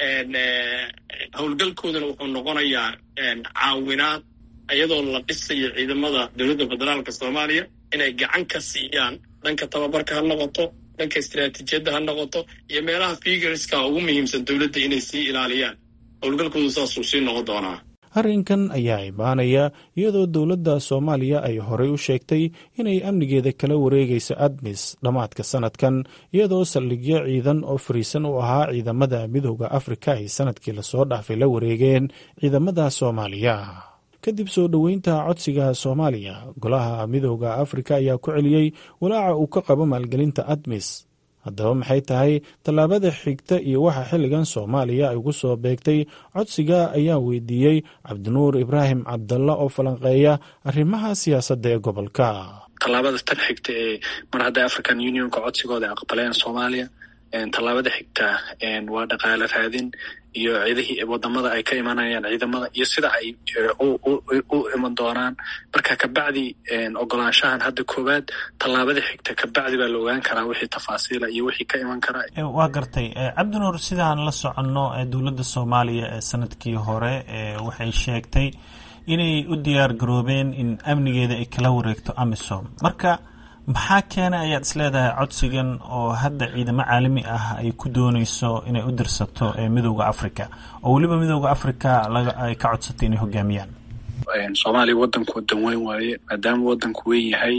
howlgalkoodana wuxuu noqonayaa caawinaad iyadoo la dhisayo ciidamada dowladda federaalka soomaaliya inay gacan ka siiyaan dhanka tababarka ha noqoto dhanka istiraatiijiyadda ha noqoto iyo meelaha figurska ugu muhiimsan dowladda inay sii ilaaliyaan howlgalkoodu saasuu sii noqon doonaa arrinkan ayaa imaanaya iyadoo dowladda soomaaliya ay horey u sheegtay inay amnigeeda kala wareegayso admis dhammaadka sanadkan iyadoo saldhigyo ciidan oo fariisan u ahaa ciidamada midooda afrika ay sanadkii lasoo dhaafay la wareegeen ciidamada soomaaliya kadib soo dhoweynta codsiga soomaaliya golaha midooda afrika ayaa ku celiyey walaaca uu ka qabo maalgelinta admis haddaba maxay tahay tallaabada xigta iyo waxa xilligan soomaaliya ay ugu soo beegtay codsiga ayaa weydiiyey cabdinuur ibraahim cabdalla oo falanqeeya arrimaha siyaasadda ee gobolka tallaabada tan xigta ee mar hadday african unionka codsigooda aqbaleen soomaaliya tallaabada xigta waa dhaqaale raadin iyo ciidihii wadamada ay ka imanayaan ciidamada iyo sida ay u iman doonaan marka kabacdi ogolaanshahan hadda koowaad tallaabada xigta kabacdi baa la ogaan karaa wixii tafaasiila iyo wixii ka iman karaa waa gartay cabdinuur sidaan la soconno dowladda soomaaliya ee sanadkii hore waxay sheegtay inay u diyaar garoobeen in amnigeeda ay kala wareegto amisom marka maxaa keena ayaad isleedahay codsigan oo hadda ciidamo caalami ah ay ku dooneyso inay u dirsato midooda africa oo weliba midooda africa ay ka codsatay inay hogaamiyaan soomaaliya wadanku wadan weyn waaye maadaama wadanku weyn yahay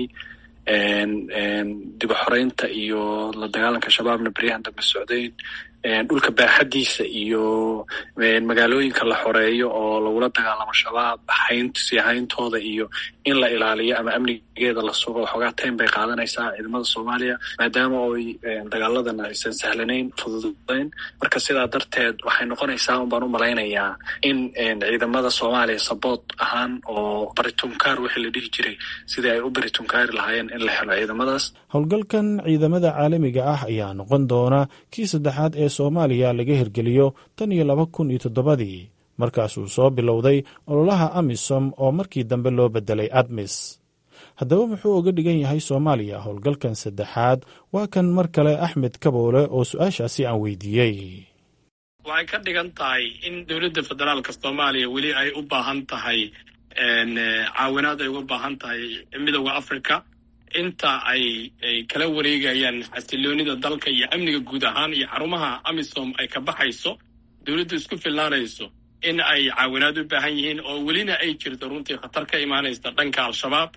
dib xoreynta iyo la dagaalanka shabaabna beryahan dambe socdeen dhulka baaxadiisa iyo magaalooyinka la xoreeyo oo lagula dagaalamo shabaab sii hayntooda iyo in la ilaaliyo ama amnigeeda la sugo waxoogaa taym bay qaadanaysaa ciidamada soomaaliya maadaama oy dagaaladan aysan sahlanayn fududayn marka sidaa darteed waxay noqonaysaa un baan u malaynayaa in ciidamada soomaaliya saboot ahaan oo baritunkaar wixii la dhihi jiray sidii ay u baritunkaari lahaayeen in la helo ciidamadaas howlgalkan ciidamada caalamiga ah ayaa noqon doona kii saddexaad ee soomaaliya laga hirgeliyo tan iyo laba kun iyo toddobadii markaasuu soo bilowday ololaha amisom oo markii dambe loo bedelay admis haddaba muxuu uga dhigan yahay soomaaliya howlgalkan saddexaad waa kan mar kale axmed kaboole oo su-aashaasi aan weydiiyey waxay ka dhigan tahay in dowladda federaalka soomaaliya weli ay u baahan tahay caawinaad ay uga baahan tahay midooda africa inta ay ay kala wareegayaan xasiloonida dalka iyo amniga guud ahaan iyo xarumaha amisom ay ka baxayso dowladdu isku filnaanayso in ay caawinaad u baahan yihiin oo welina ay jirto runtii khatar ka imaanaysa dhanka al-shabaab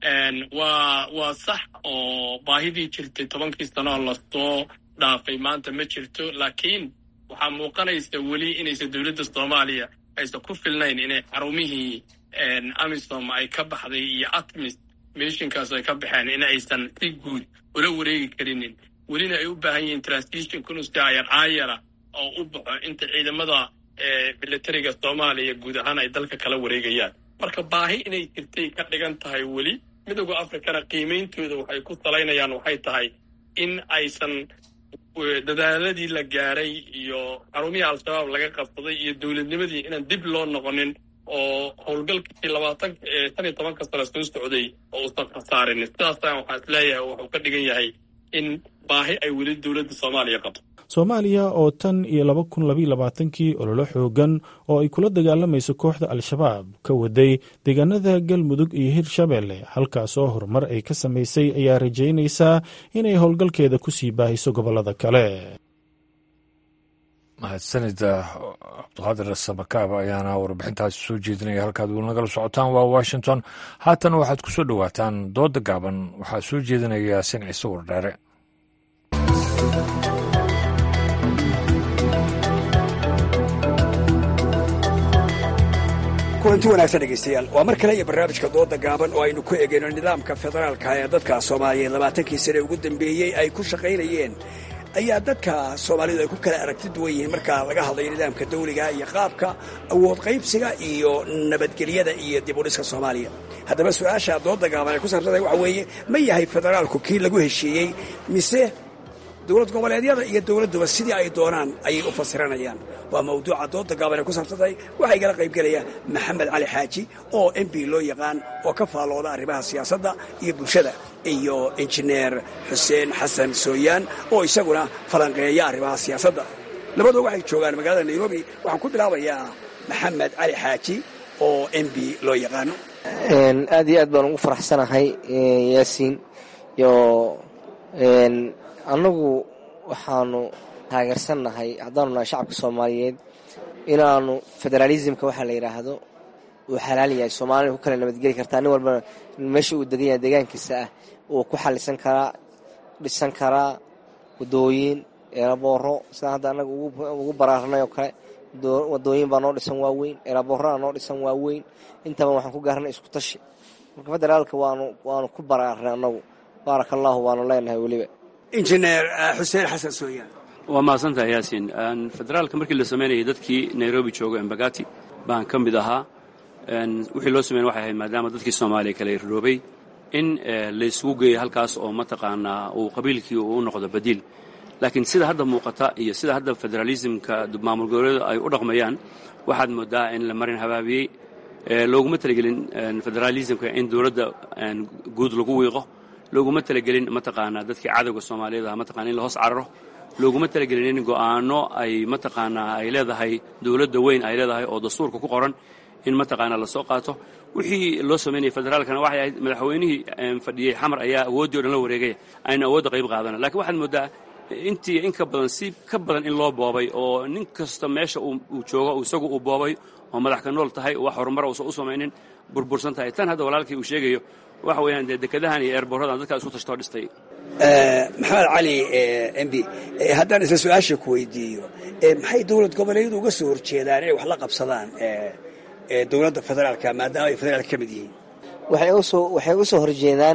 waa waa sax oo baahidii jirtay tobankii sanooo lasoo dhaafay maanta ma jirto laakiin waxaa muuqanaysa weli inaysan dowladda soomaaliya aysan ku filnayn inay xarumihii amisom ay ka baxday iyo atmis mishinkaas ay ka baxeen in aysan si guud ula wareegi karinin welina ay u baahan yihiin transition kunusti ayar aayara oo u baxo inta ciidamada militariga soomaaliya guud ahaan ay dalka kala wareegayaan marka baahi inay jirtay ka dhigan tahay weli midooda africana qiimeyntooda waxay ku salaynayaan waxay tahay in aysan dadaaladii la gaaray iyo xarumihii al-shabaab laga qabsaday iyo dowladnimadii inaan dib loo noqonin oo howlgalkii labaatan shan iyo tobanka sano soo socday oo uusan khasaarin sidaasaan waxaa is leeyahay wuxuu ka dhigan yahay in baahi ay weli dowladda soomaaliya qabto soomaaliya oo tan iyo laba kun labaiyo labaatankii ololo xoogan oo ay kula dagaalamayso kooxda al-shabaab ka waday deegaanada galmudug iyo hirshabeelle halkaasoo horumar ay ka samaysay ayaa rajaynaysaa inay howlgalkeeda ku sii baahiso gobollada kale mahadsanida cabduqaadir samakaab ayaana warbixintaasi soo jeedinaya halkaad weli nagala socotaan waa washington haatan waxaad ku soo dhowaataan dooda gaaban waxaa soo jeedinaya sinciise wardheere kulanti wanaagsan dhegaystayaal waa mar kale iyo barnaamijka dooda gaaban oo aynu ku egeyno nidaamka federaalka ee dadka soomaaliyeed labaatankii sane ugu dambeeyey ay ku shaqaynayeen ayaa dadka soomaalidu ay ku kala aragti duwan yihiin marka laga hadlayo nidaamka dawliga iyo qaabka awood qaybsiga iyo nabadgelyada iyo dib u dhiska soomaaliya haddaba su-aasha dooda gaaban ay ku saabsantahay waxa weeye ma yahay federaalku kii lagu heshiiyey mise dowlad goboleedyada iyo dowladduba sidii ay doonaan ayay u fasiranayaan waa mawduuca dooda gaaban ay ku saabsantahay waxaa igala qaybgelaya maxamed cali xaaji oo m b loo yaqaan oo ka faallooda arrimaha siyaasadda iyo bulshada iyo injineer xuseen xasan sooyaan oo isaguna falanqeeya arrimaha siyaasadda labaduba waxay joogaan magaalada nairobi waxaan ku bilaabayaa maxamed cali xaaji oo m b loo yaqaano aad iyo aad baan ugu faraxsanahay yaasiin iyo annagu waxaanu taageersannahay haddaanu nahay shacabka soomaaliyeed inaanu federaalismka waxaa la yidhaahdo uu xalaal yahay soomaalina ku kala nabadgeli kartaa nin walbana meesha uu degan yahay deegaankiisa ah uu ku xalisan karaa dhisan karaa wadooyin eerabooro sidaan hadda annaga ugu baraarnay oo kale wadooyin baa noo dhisan waaweyn eeraboorana noo dhisan waaweyn intaba waxaan ku gaarnay isku tashi marka federaalka waanu waanu ku baraarnay annagu baaraka allaahu waanu leenahay weliba injineer xuseen xasan sooyaan waa mahadsantahay yaasiin federaalka markii la samaynayay dadkii nairobi jooga embagati baan ka mid ahaa wixii loo sameyn waxay ahayd maadaama dadkii soomaaliya kala roobay in laysugu geeyo halkaas oo mataqaanaa uu qabiilkii uu u noqdo badiil laakiin sida hadda muuqata iyo sida hadda federaalismka maamul goboleedu ay u dhaqmayaan waxaad moodaa in la marin habaabiyey looguma talagelin federaalismka in dowladda guud lagu wiiqo looguma talagelin mataqaanaa dadkii cadowga soomaaliyeed ah mataqana in la hoos cararo looguma talagelin in go'aano ay mataqaanaa ay leedahay dowladda weyn ay leedahay oo dastuurka ku qoran in mataqaanaa lasoo qaato wixii loo samaynayay federaalkana waxay ahayd madaxweynihii fadhiyey xamar ayaa awooddii o dhan la wareegaya ayna awoodda qayb qaadana lakiin waxaad moodaa intii in ka badan si ka badan in loo boobay oo nin kasta meesha uu joogo isagu uu boobay oo madax ka nool tahay wax horumara uusan u samaynin burbursan tahay tan hadda walaalkii uu sheegayo waxa weeyaan dee dekadahan iyo eerboorradan dadkaa isku tashtoo dhistay maxamed cali m b haddaan isla su-aasha ku weydiiyo maxay dowlad goboleedyadu uga soo horjeedaan inay wax la qabsadaan dowladda federaalka maadaama ay federaalka ka mid yihiin waxay u soo horjeedaan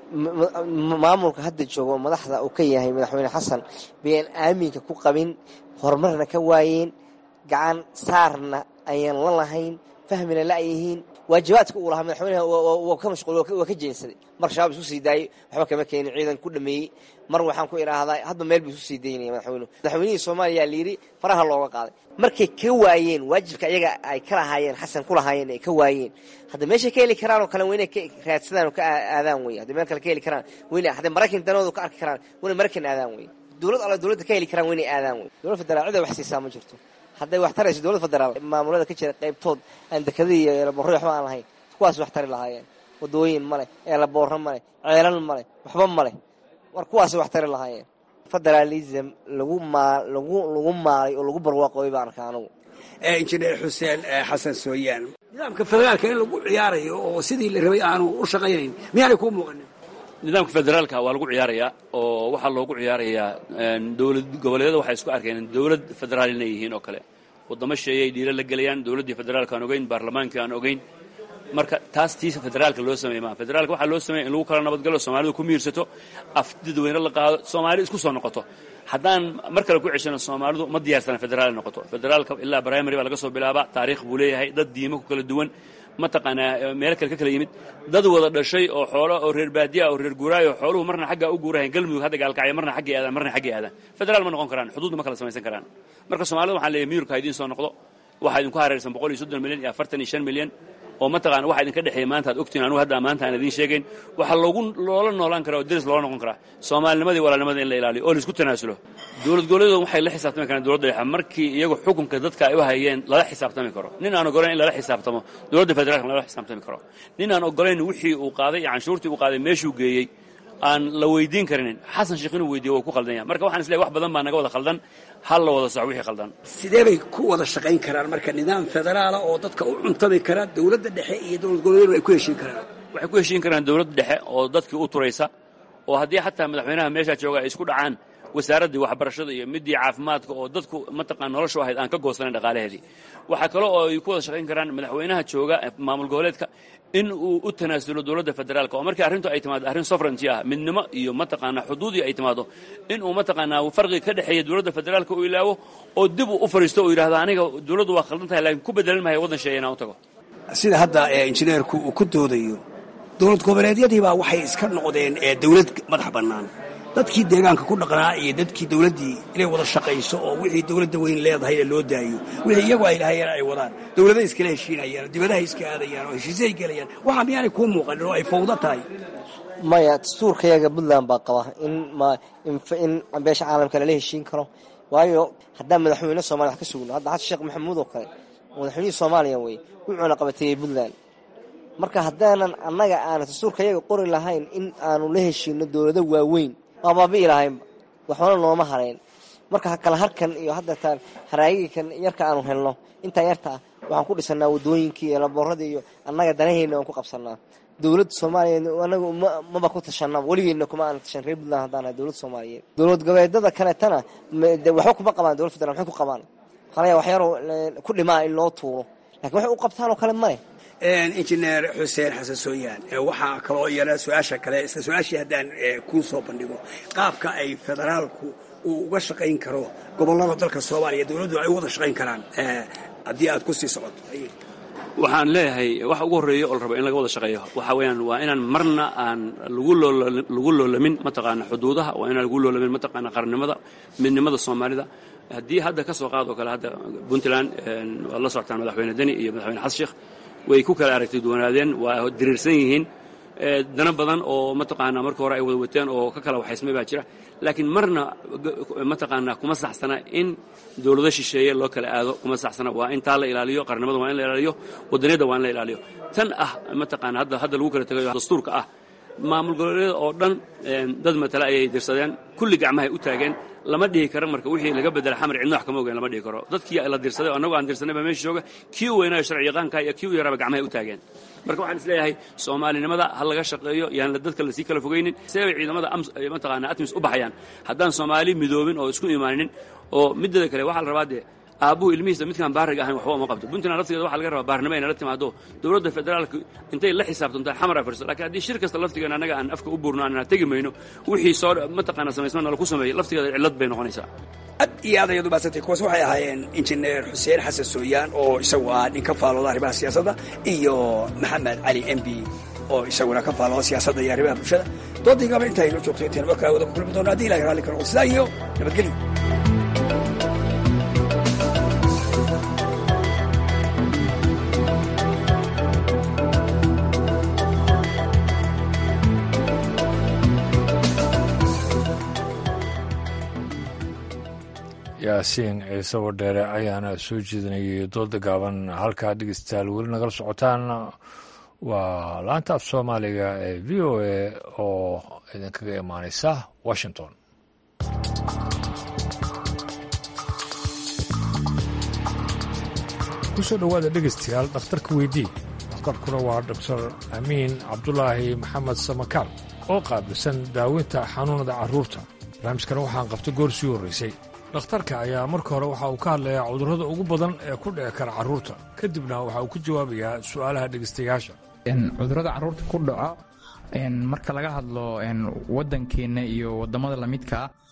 maamulka hadda joogo madaxda uu ka yahay madaxweyne xasan bayaan aaminka ku qabin horumarna ka waayeen gacan saarna ayaan la lahayn fahmina la'yihiin waajibaadka uu lahaa madaxweynaha waa ka mashquul waa ka jeensaday mar shabaab isu sii daayey waxba kama keenin ciidan ku dhameeyey mar waxaan ku idhaahdaa hadba meel buu isu sii daynaya madaxweynuhu madaxweynihii soomaaliya layidhi faraha looga qaaday markay ka waayeen waajibka iyaga ay ka lahaayeen xasan ku lahaayeen ay ka waayeen hadda meeshay ka heli karaan oo kale waa inay ka raadsadaan oo ka aadaan wey hadday meel kale ka heli karaan wayna hadday maraykan danoodu ka arki karaan wayna maraykan aadaan wey dowlad alla dowladda ka heli karaan waa inay aadaan wey dowlad federaal cida wax siisaa ma jirto hadday wax tarayso dowlad federaal maamulada ka jira qaybtood aan dekadii iyo eelaboorro waxba aan lahayn kuwaas wax tari lahaayeen wadooyin ma leh eelaboorro ma leh ceelal ma leh waxba ma leh war kuwaas wax tari lahaayeen federaalism lagu maa lagu lagu maalay oo lagu barwaaqooy baan arkaa anigu injineer xuseen xasan sooyaan nidaamka federaalka in lagu ciyaarayo oo sidii la rabay aanu u shaqaynayn miyaanay kuu muuqanin nidaamka federaalka waa lagu ciyaarayaa oo waxaa loogu ciyaarayaa dowlad goboleedyada waxay isku arkeen dowlad federaal inay yihiin oo kale waddamo sheeyay dhiiro la gelayaan dowladdii federaalka aan ogeyn baarlamaankii aan ogeyn marka taas tiisa federaalka loo sameeye maa federaalka waxaa loo sameeya in lagu kala nabadgalo soomaalidu ku miirsato af dadweyne la qaado soomaali isku soo noqoto haddaan mar kale ku ceshano soomaalidu ma diyaarsana federaal noqoto federaalka ilaa primary baa laga soo bilaabaa taariikh buu leeyahay dad diimo ku kala duwan mataqaanaa meelo kale ka kala yimid dad wada dhashay oo xoolo oo reer baadiya oo reer guuraayo xooluhu marna xaggaa u guurahayn galmudug hadda gaalkacya marna xaggay aadaan marna xaggay aadaan federaal ma noqon karaan xuduudna ma kala samaysan karaan marka soomaalida waxaan leeyahay miyurka ha idiin soo noqdo waxaa idinku hareersan boqol iyo soddon milyan iyo afartan iyo shan milyan oo mataqaana waxa idinka dhexeeya maanta aad ogtiin anugu hadda maanta aan idiin sheegayn waxaa loogu loola noolaan karaa oo deris loola noqon karaa soomaalinimadii walaalnimada in la ilaaliyo oo laisku tanaasulo dowlad goboleedu waxay la xisaabtami karaan dowladda dhexe markii iyagu xukunka dadka ay u hayeen lala xisaabtami karo nin aan ogolayn in lala xisaabtamo dowladda federaalka lala xisaabtami karo nin aan ogolayn wixii uu qaaday iyo canshuurtii uu qaaday meeshuu geeyey aan la weydiin karinin xasan sheekh inuu weydiiyo waa ku khaldan yahay marka waxaan isleeyahay wax badan baa naga wada khaldan hal la wada soco wixii khaldan sidee bay ku wada shaqayn karaan marka nidaam federaala oo dadka u cuntami kara dowladda dhexe iyo dowlad goboleedu ay ku heshiin karaan waxay ku heshiin karaan dowladda dhexe oo dadkii u turaysa oo haddii xataa madaxweynaha meeshaa jooga ay isku dhacaan wasaaraddii waxbarashada iyo midii caafimaadka oo dadku mataqaan noloshu ahayd aan ka goosanayn dhaqaalaheedii waxaa kale oo ay ku wada shaqayn karaan madaxweynaha jooga maamul goboleedka in uu u tanaasulo dowladda federaalka oo markii arrintu ay timaado arrin sovereignty ah midnimo iyo mataqaanaa xuduudii ay timaado in uu mataqaanaa farqiga ka dhexeeya dowladda federaalka uu ilaawo oo dib uu u fadhiisto uu yidhahdo aniga dowladdu waa khaldan tahay laakiin ku bedelan maayo waddan sheeya inaan u tago sida hadda injineerku uu ku doodayo dowlad goboleedyadiibaa waxay iska noqdeen dowlad madax bannaan dadkii deegaanka ku dhaqnaa iyo dadkii dowladdii inay wada shaqayso oo wixii dowladda weyn leedahayna loo daayo wixii iyagu ay lahayeen ay wadaan dowladay iskala heshiinayaan oo dibadahay iska aadayaan oo heshiisyahay gelayaan waxaa miyaanay kuu muuqanin oo ay fawdo tahay maya dastuurkayaga puntland baa qaba in in beesha caalamka lala heshiin karo waayo haddaan madaxweyne soomaliya wax ka sugno hadda xasan sheekh maxamuud oo kale madaxweynihii soomaaliya wey wuxuuna qabateeyey puntland marka haddaanan annaga aana dastuurkayaga qori lahayn in aanu la heshiino dowlado waaweyn waa baabi'i lahaynba waxbana nooma hareen marka kala harkan iyo haddeetaan haraagikan yarka aanu helno intaa yarta ah waxaan ku dhisanaa wadooyinkii iyo laboorada iyo annaga danaheyna aan ku qabsanaa dowladda soomaaliyeed anagu maba ku tashanaba weligeedna kuma aan tashan reer puntland haddaan nahay dowladda soomaaliyeed dowlad goboleedada kaleetana waxba kuma qabaan dowlad federal maxay ku qabaan qalaya waxyaroo ku dhimaa in loo tuuro lakiin waxay u qabtaan oo kale male injineer xuseen xasan sooyaan waxaa kaloo iyana su-aasha kale isla su-aashii haddaan kuu soo bandhigo qaabka ay federaalku uu uga shaqayn karo gobollada dalka soomaaliya dowladdu ay u wada shaqayn karaan haddii aad ku sii socoto waxaan leeyahay waxa ugu horreeya oo la rabo in laga wada shaqeeyo waxa weeyaan waa inaan marna aan lagu lagu loolamin mataqaana xuduudaha waa inaan lagu loolamin mataqaana qarnimada midnimada soomaalida haddii hadda ka soo qaadoo kale hadda puntland waad la socotaan madaxweyne deni iyo madaxweyne xasan sheekh way ku kala aragti duwanaadeen waa diriirsan yihiin dana badan oo mataqaanaa marka hore ay wada wateen oo ka kala waxaysmay baa jira laakiin marna mataqaanaa kuma saxsana in dowlado shisheeye loo kala aado kuma saxsana waa in taa la ilaaliyo qarnimada waa in la ilaaliyo wadaniyadda waa in la ilaaliyo tan ah mataqaana hadda hadda lagu kala tegayo dastuurka ah maamul goboleedyada oo dhan dad matale ayay dirsadeen kulli gacmahay u taageen lama dhihi karo marka wixii laga bedela xamar cidna wax kama ogeyn lama dhihi karo dadkii la dirsaday oo annagu aan dirsanay baa meesha jooga kii u weynaayo sharci yaqaanka iyo kii u yaraaba gacmahay u taageen marka waxaan isleeyahay soomaalinimada ha laga shaqeeyo yaan dadka lasii kala fogaynin see bay ciidamada mataqaana atmis u baxayaan haddaan soomaali midoobin oo isku imaanin oo mideeda kale waxaa la rabaa dee aabbuhu ilmihiisa midkaan baariga ahayn waxba uma qabto puntland laftigeeda waxa laga rabaa baarnimo inay la timaado dowladda federaalka intay la xisaabtantaa xamar afirso lakiin haddii shir kasta laftigeena annaga aan afka u buurno aanan tegi mayno wixii soo mataqaana samaysma nala ku sameeyey laftigeeda cillad bay noqonaysaa ad iyo aad ayaad u mahadsantay kuwaas waxay ahaayeen injineer xuseen xasan sooyaan oo isagu ah nin ka faalooda arrimaha siyaasadda iyo maxamed cali m b oo isaguna ka faalooda siyaasadda iyo arrimaha bulshada doodaygaaba inta aynoo joogto intayn markaa wada ku kulmi doona haddi ilahay raalli ka noqo sidaa iyo nabadgelyo yaasiin ciise wadheere ayaana soo jeedinayay dooda gaaban halkaa dhegeystayaal weli nagala socotaan waa laanta af soomaaliga ee v o a oo idinkaga imaaneysa washington kusoo dhowaada dhegeystayaal dhakhtarka weydii dhakhtarkuna waa doctor amiin cabdulaahi maxamed samakaal oo qaabilsan daaweynta xanuunada carruurta barnaamijkana waxaan qabta goor sii horraysay dhakhtarka ayaa marka hore waxa uu ka hadlayaa cudurrada ugu badan ee ku dhici kara carruurta kadibna waxa uu ku jawaabayaa su'aalaha dhegeystayaasha cudurrada carruurta ku dhaco marka laga hadlo waddankeenna iyo waddamada lamidka ah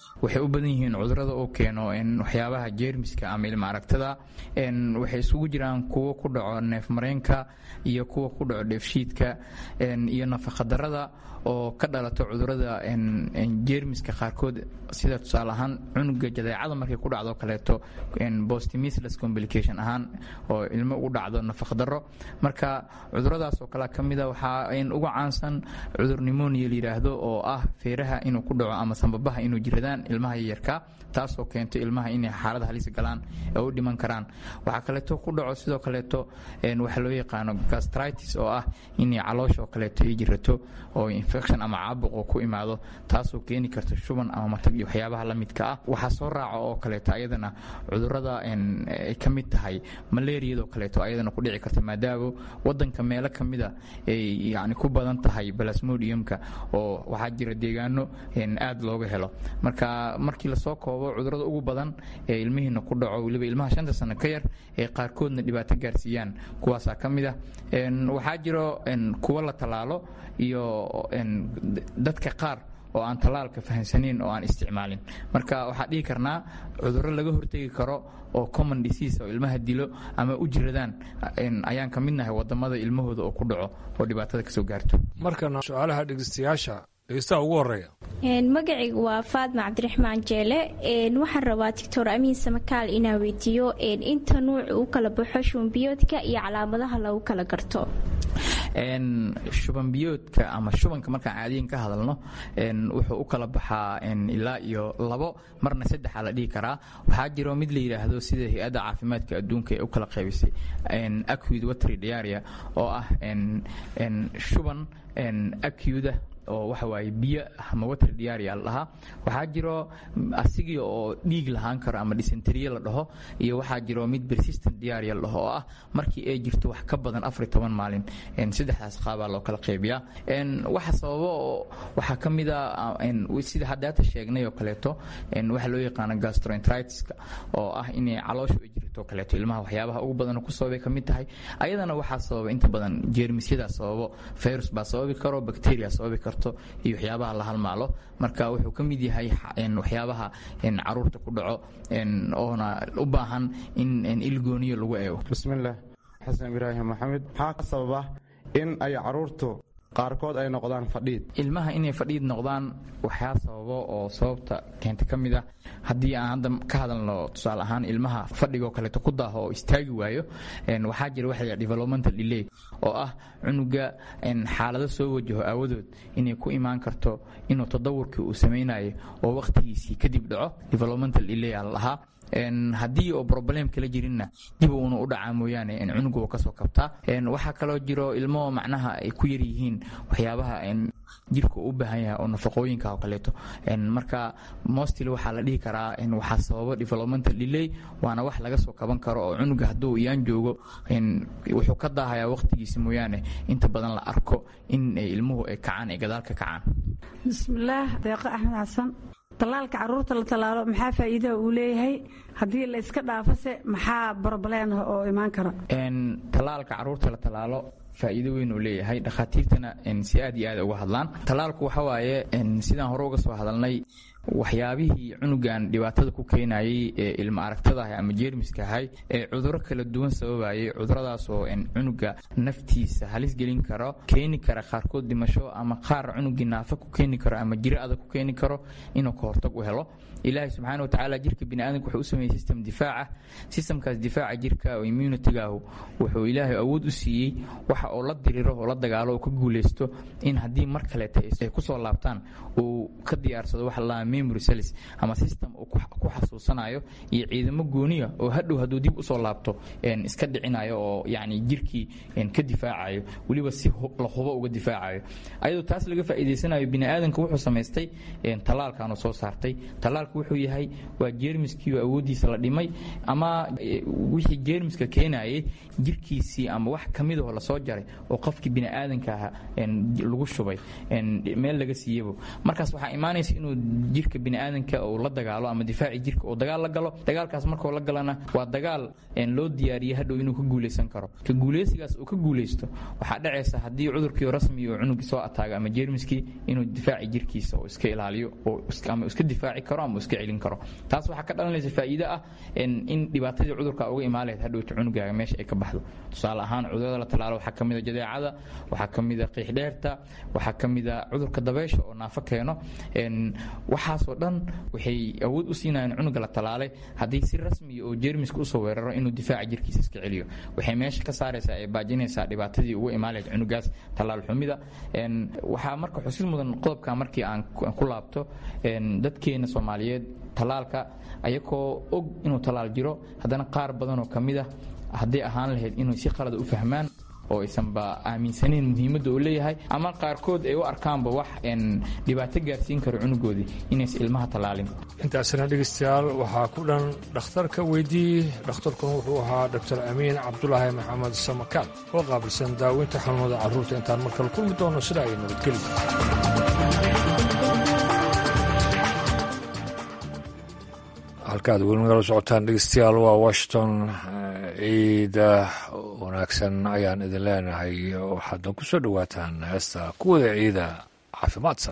waxay u badan yihiin cudurada uu keeno waxyaabaha jeermiska ama ilma aragtada waxay isugu jiraan kuwo ku dhaco neefmareenka iyo kuwa ku dhaco dheefshiidka iyo nafaqadarada oo ka dhalato cudurada jeermiska qaarkood sida tusaale ahaan cunuga jadeecada markay ku dhacdo kaleeto bostimisless complication ahaan oo ilmo ugu dhacdo nafaqdaro marka cuduradaas oo kale ka mida waxaa uga caansan cudur nimonia la yidhaahdo oo ah feeraha inuu ku dhaco ama sambabaha inuu jiradaan ilmaha yaryarka taasoo keento ilmaha inay xaalada halis galaan ee u dhiman karaan waxaa kaleeto ku dhaco sidoo kaleeto waxa loo yaqaano gastritis oo ah inay caloosha oo kaleeto ay jirato oo infection ama caabuqoo ku imaado taasoo keeni karta shuban ama matag iyo waxyaabaha la midka ah waxaa soo raaca oo kaleeto ayadana cudurada ay ka mid tahay malaariyadoo kaleeto ayadana ku dhici karta maadaama wadanka meelo ka mida ay yani ku badan tahay balasmodiumka oo waxaa jira deegaano aad looga helo marka markii lasoo koobo cudurada ugu badan ee ilmihiina ku dhaco weliba ilmaha shanta sano ka yar ee qaarkoodna dhibaato gaarsiiyaan kuwaasaa ka mid ah waxaa jiro kuwo la tallaalo iyo dadka qaar oo aan tallaalka fahamsanayn oo aan isticmaalin marka waxaa dhihi karnaa cudurro laga hortegi karo oo common disease oo ilmaha dilo ama u jiradaan ayaan ka midnahay wadamada ilmahooda oo ku dhaco oo dhibaatada kasoo gaarto markana su-aalaha dhegeystayaasha dhegeystaha ugu horeeya magacaygu waa faadma cabdiraxmaan jeele waxaan rabaa doctor amiin samakaal inaa weydiiyo inta nuuc u kala baxo shubanbiyoodka iyo calaamadaha lagu kala garto shubanbiyoodka ama shubanka markaan caadiyan ka hadalno wuxuu u kala baxaa ilaa iyo labo marna saddexa la dhihi karaa waxaa jiro mid la yidhaahdo sida hay-adda caafimaadka adduunka ee u kala qaybisay acud watry diaria oo ah shuban acuda oo waxa waaye biyo ama water diaria la dhahaa waxaa jiro asigii oo dhiig lahaan karo ama dysenteriye la dhaho iyo waxaa jiro mid persistent diaria la dhaho oo ah markii ay jirto wax ka badan afar iyo toban maalin saddexdaas qaabaa loo kala qaybiyaa waxa sababo waxaa ka mid a sida haddaata sheegnay oo kaleeto waxa loo yaqaano gastroenteritiska oo ah inay calooshu ay jirto kaleeto ilmaha waxyaabaha ugu badan ku sababay ka mid tahay ayadana waxaa sababa inta badan jeermisyadaa sababo virus baa sababi karo bacteria sababi karto iyo waxyaabaha la halmaalo marka wuxuu ka mid yahay waxyaabaha caruurta ku dhaco oona u baahan in ilgooniyo lagu eego bismillaah xasan ibraahim maxamed maxaa ka sababa in ay caruurtu qaarkood ay noqdaan fadhiid ilmaha inay fadhiid noqdaan waxyaa sababo oo sababta keenta ka mid ah haddii aan hadda ka hadalno tusaale ahaan ilmaha fadhigoo kaleeto ku daaho oo istaagi waayo waxaa jira waxa la developmental delay oo ah cunuga xaalado soo wajaho aawadood inay ku imaan karto inuu tadawurkii uu samaynayo oo wakhtigiisii kadib dhaco developmental delay aa la dhahaa haddii oo problem kala jirinna dib uuna u dhacaa mooyaane cunuga uu kasoo kabtaa waxaa kaloo jiro ilmo macnaha ay ku yar yihiin waxyaabaha jirka u baahan yahay oo nafaqooyinka oo kaleeto marka mostly waxaa la dhihi karaa waxaa sababo developmental delay waana wax laga soo kaban karo oo cunuga hadduu iyaan joogo wuxuu ka daahayaa waqtigiisa mooyaane inta badan la arko in ilmuhu ay kacaan ay gadaal ka kacaan bismillaah deeqo axmed xasan tallaalka caruurta la tallaalo maxaa faa'iidaha uu leeyahay haddii la iska dhaafase maxaa broblem ah oo imaan kara tallaalka caruurta la tallaalo faa'iido weyn uu leeyahay dhakhaatiirtana si aad iyo aad uga hadlaan tallaalku waxa waaye sidaan hore uga soo hadalnay waxyaabihii cunugan dhibaatada ku keenayay ee ilma aragtadaah ama jeermiska ahay ee cuduro kala duwan sababayay cuduradaas oo cunuga naftiisa halis gelin karo keeni kara qaarkood dhimasho ama qaar cunugii naafa ku keeni karo ama jiro adag ku keeni karo inuu ka hortag u helo ilaahay subxaana watacaala jirka biniaadanka wuxuu u sameeyey system difaaca systemkaas difaaca jirka oo immunitygaahu wuxuu ilaahay awood u siiyey waxa oo la diriro oo la dagaalo oo ka guuleysto in haddii mar kaleeta ay kusoo laabtaan uu ka diyaarsado waxa la memory cells ama system uu ku xasuusanayo iyo ciidamo gooniya oo hadhow hadduu dib usoo laabto iska dhicinayo oo yacni jirkii ka difaacayo weliba si la hubo uga difaacayo ayadoo taas laga faa'iidaysanayo biniaadanka wuxuu samaystay tallaalkan soo saartay tallaalku wuxuu yahay waa jeermiskii awooddiisa la dhimay ama wixii jeermiska keenayay jirkiisii ama wax ka midahoo lasoo jaray daray oo qofkii bini'aadanka ahaa lagu shubay meel laga siiyebo markaas waxaa imaanaysa inuu jirka bini'aadanka uu la dagaalo ama difaaci jirka uu dagaal la galo dagaalkaas markuu la galana waa dagaal loo diyaariyey hadhow inuu ka guulaysan karo ka guulaysigaas uu ka guulaysto waxaa dhacaysa haddii cudurkii rasmi uu cunugii soo ataago ama jeermiskii inuu difaaci jirkiisa uu iska ilaaliyo ama iska difaaci karo ama iska celin karo taas waxaa ka dhalanaysa faa'iido ah in dhibaatadii cudurka uga imaan lahayd hadhowta cunugaaga meesha ay ka baxdo tusaale ahaan cudurada la talaalo waxaa ka mida jadeecada waxaa ka mida qiixdheerta waxaa ka mida cudurka dabeysha oo naafo keeno waxaasoo dhan waxay awood u siinayaan cunuga la talaalay haddii si rasmiya oo jeermiska usoo weeraro inuu difaaca jirkiisa iska celiyo waxay meesha ka saaraysaa ee baajinaysaa dhibaatadii uga imaan lahayd cunugaas talaal xumida waxaa marka xusid mudan qodobka markii aan ku laabto dadkeena soomaaliyeed talaalka ayagoo og inuu talaal jiro haddana qaar badanoo ka mid ah hadday ahaan lahayd inay si qalada u fahmaan oo aysanba aaminsanayn muhiimadda uu leeyahay ama qaarkood ay u arkaanba wax dhibaato gaarsiin karo cunugoodii inaysan ilmaha tallaalin intaasina dhegeystayaal waxaa ku dhan dhakhtarka weydii dhakhtarkuna wuxuu ahaa doctor amiin cabdulaahi maxamed samakaal oo qaabilsan daaweynta xanuunada carruurta intaan markale kulmi doono sida ay nabadgeli halkaad weli nagala socotaan dhegeystayaal waa washington ciida wanaagsan ayaan idin leenahay waxaadna ku soo dhowaataan heesta kuwada ciida caafimaadsan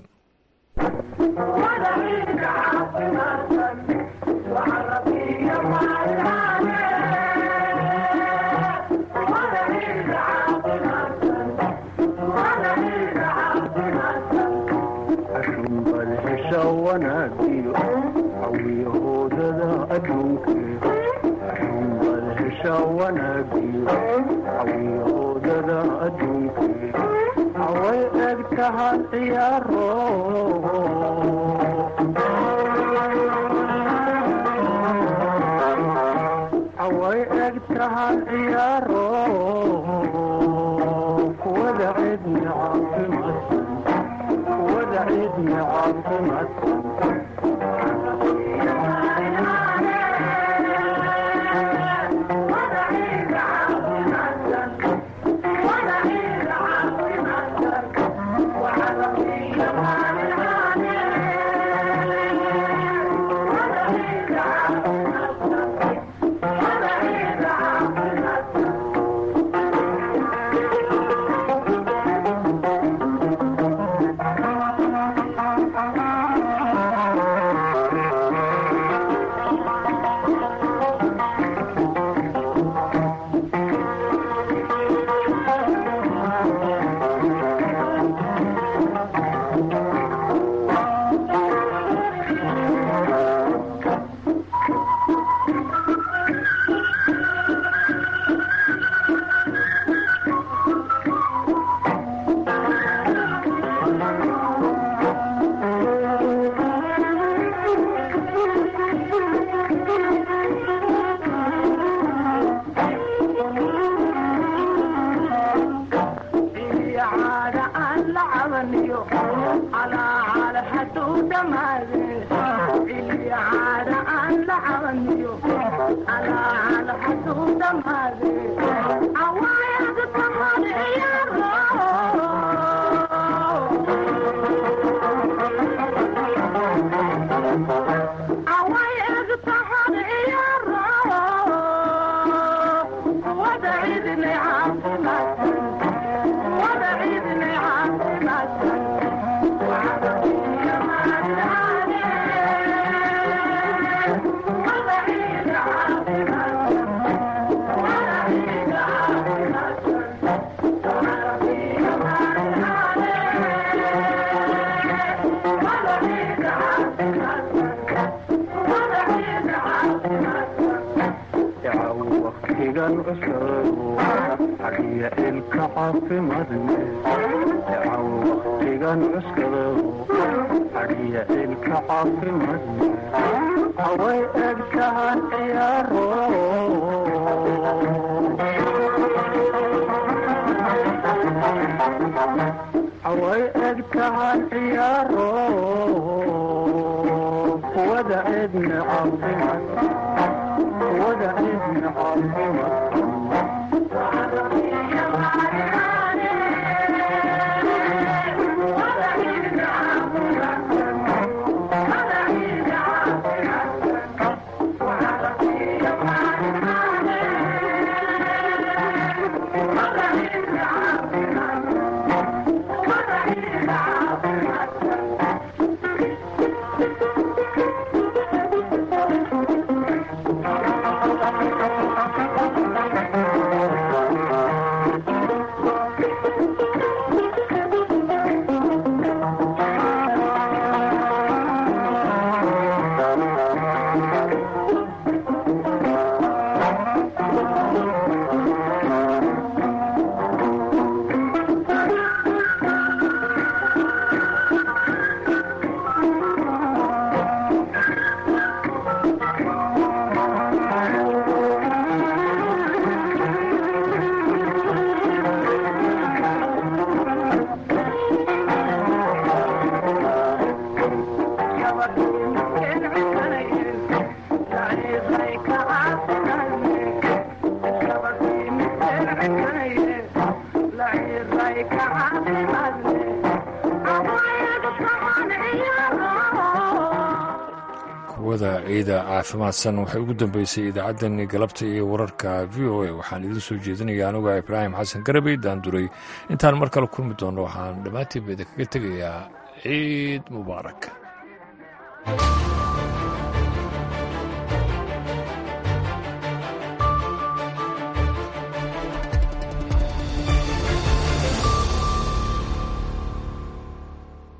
awiyahoodada adduunke xunbal hesha wanaagiyo awiyahoodada adduunke away eg tahan ciyaaro away eg tahan ciyaaro kuwada cidni caafimaadsan kuwada cidni caafimaadsan away eg tahan ciyaaro kuwada cidna caafimaad kuwada cidna caafimaad hawada ciida caafimaadsan waxay ugu dambeysay idaacaddani galabta iyo wararka v o a waxaan idiin soo jeedinaya anuga ibraahim xasan garabey daanduray intaan mar kale kulmi doonno waxaan dhammaantiinba idinkaga tegayaa ciid mubaarak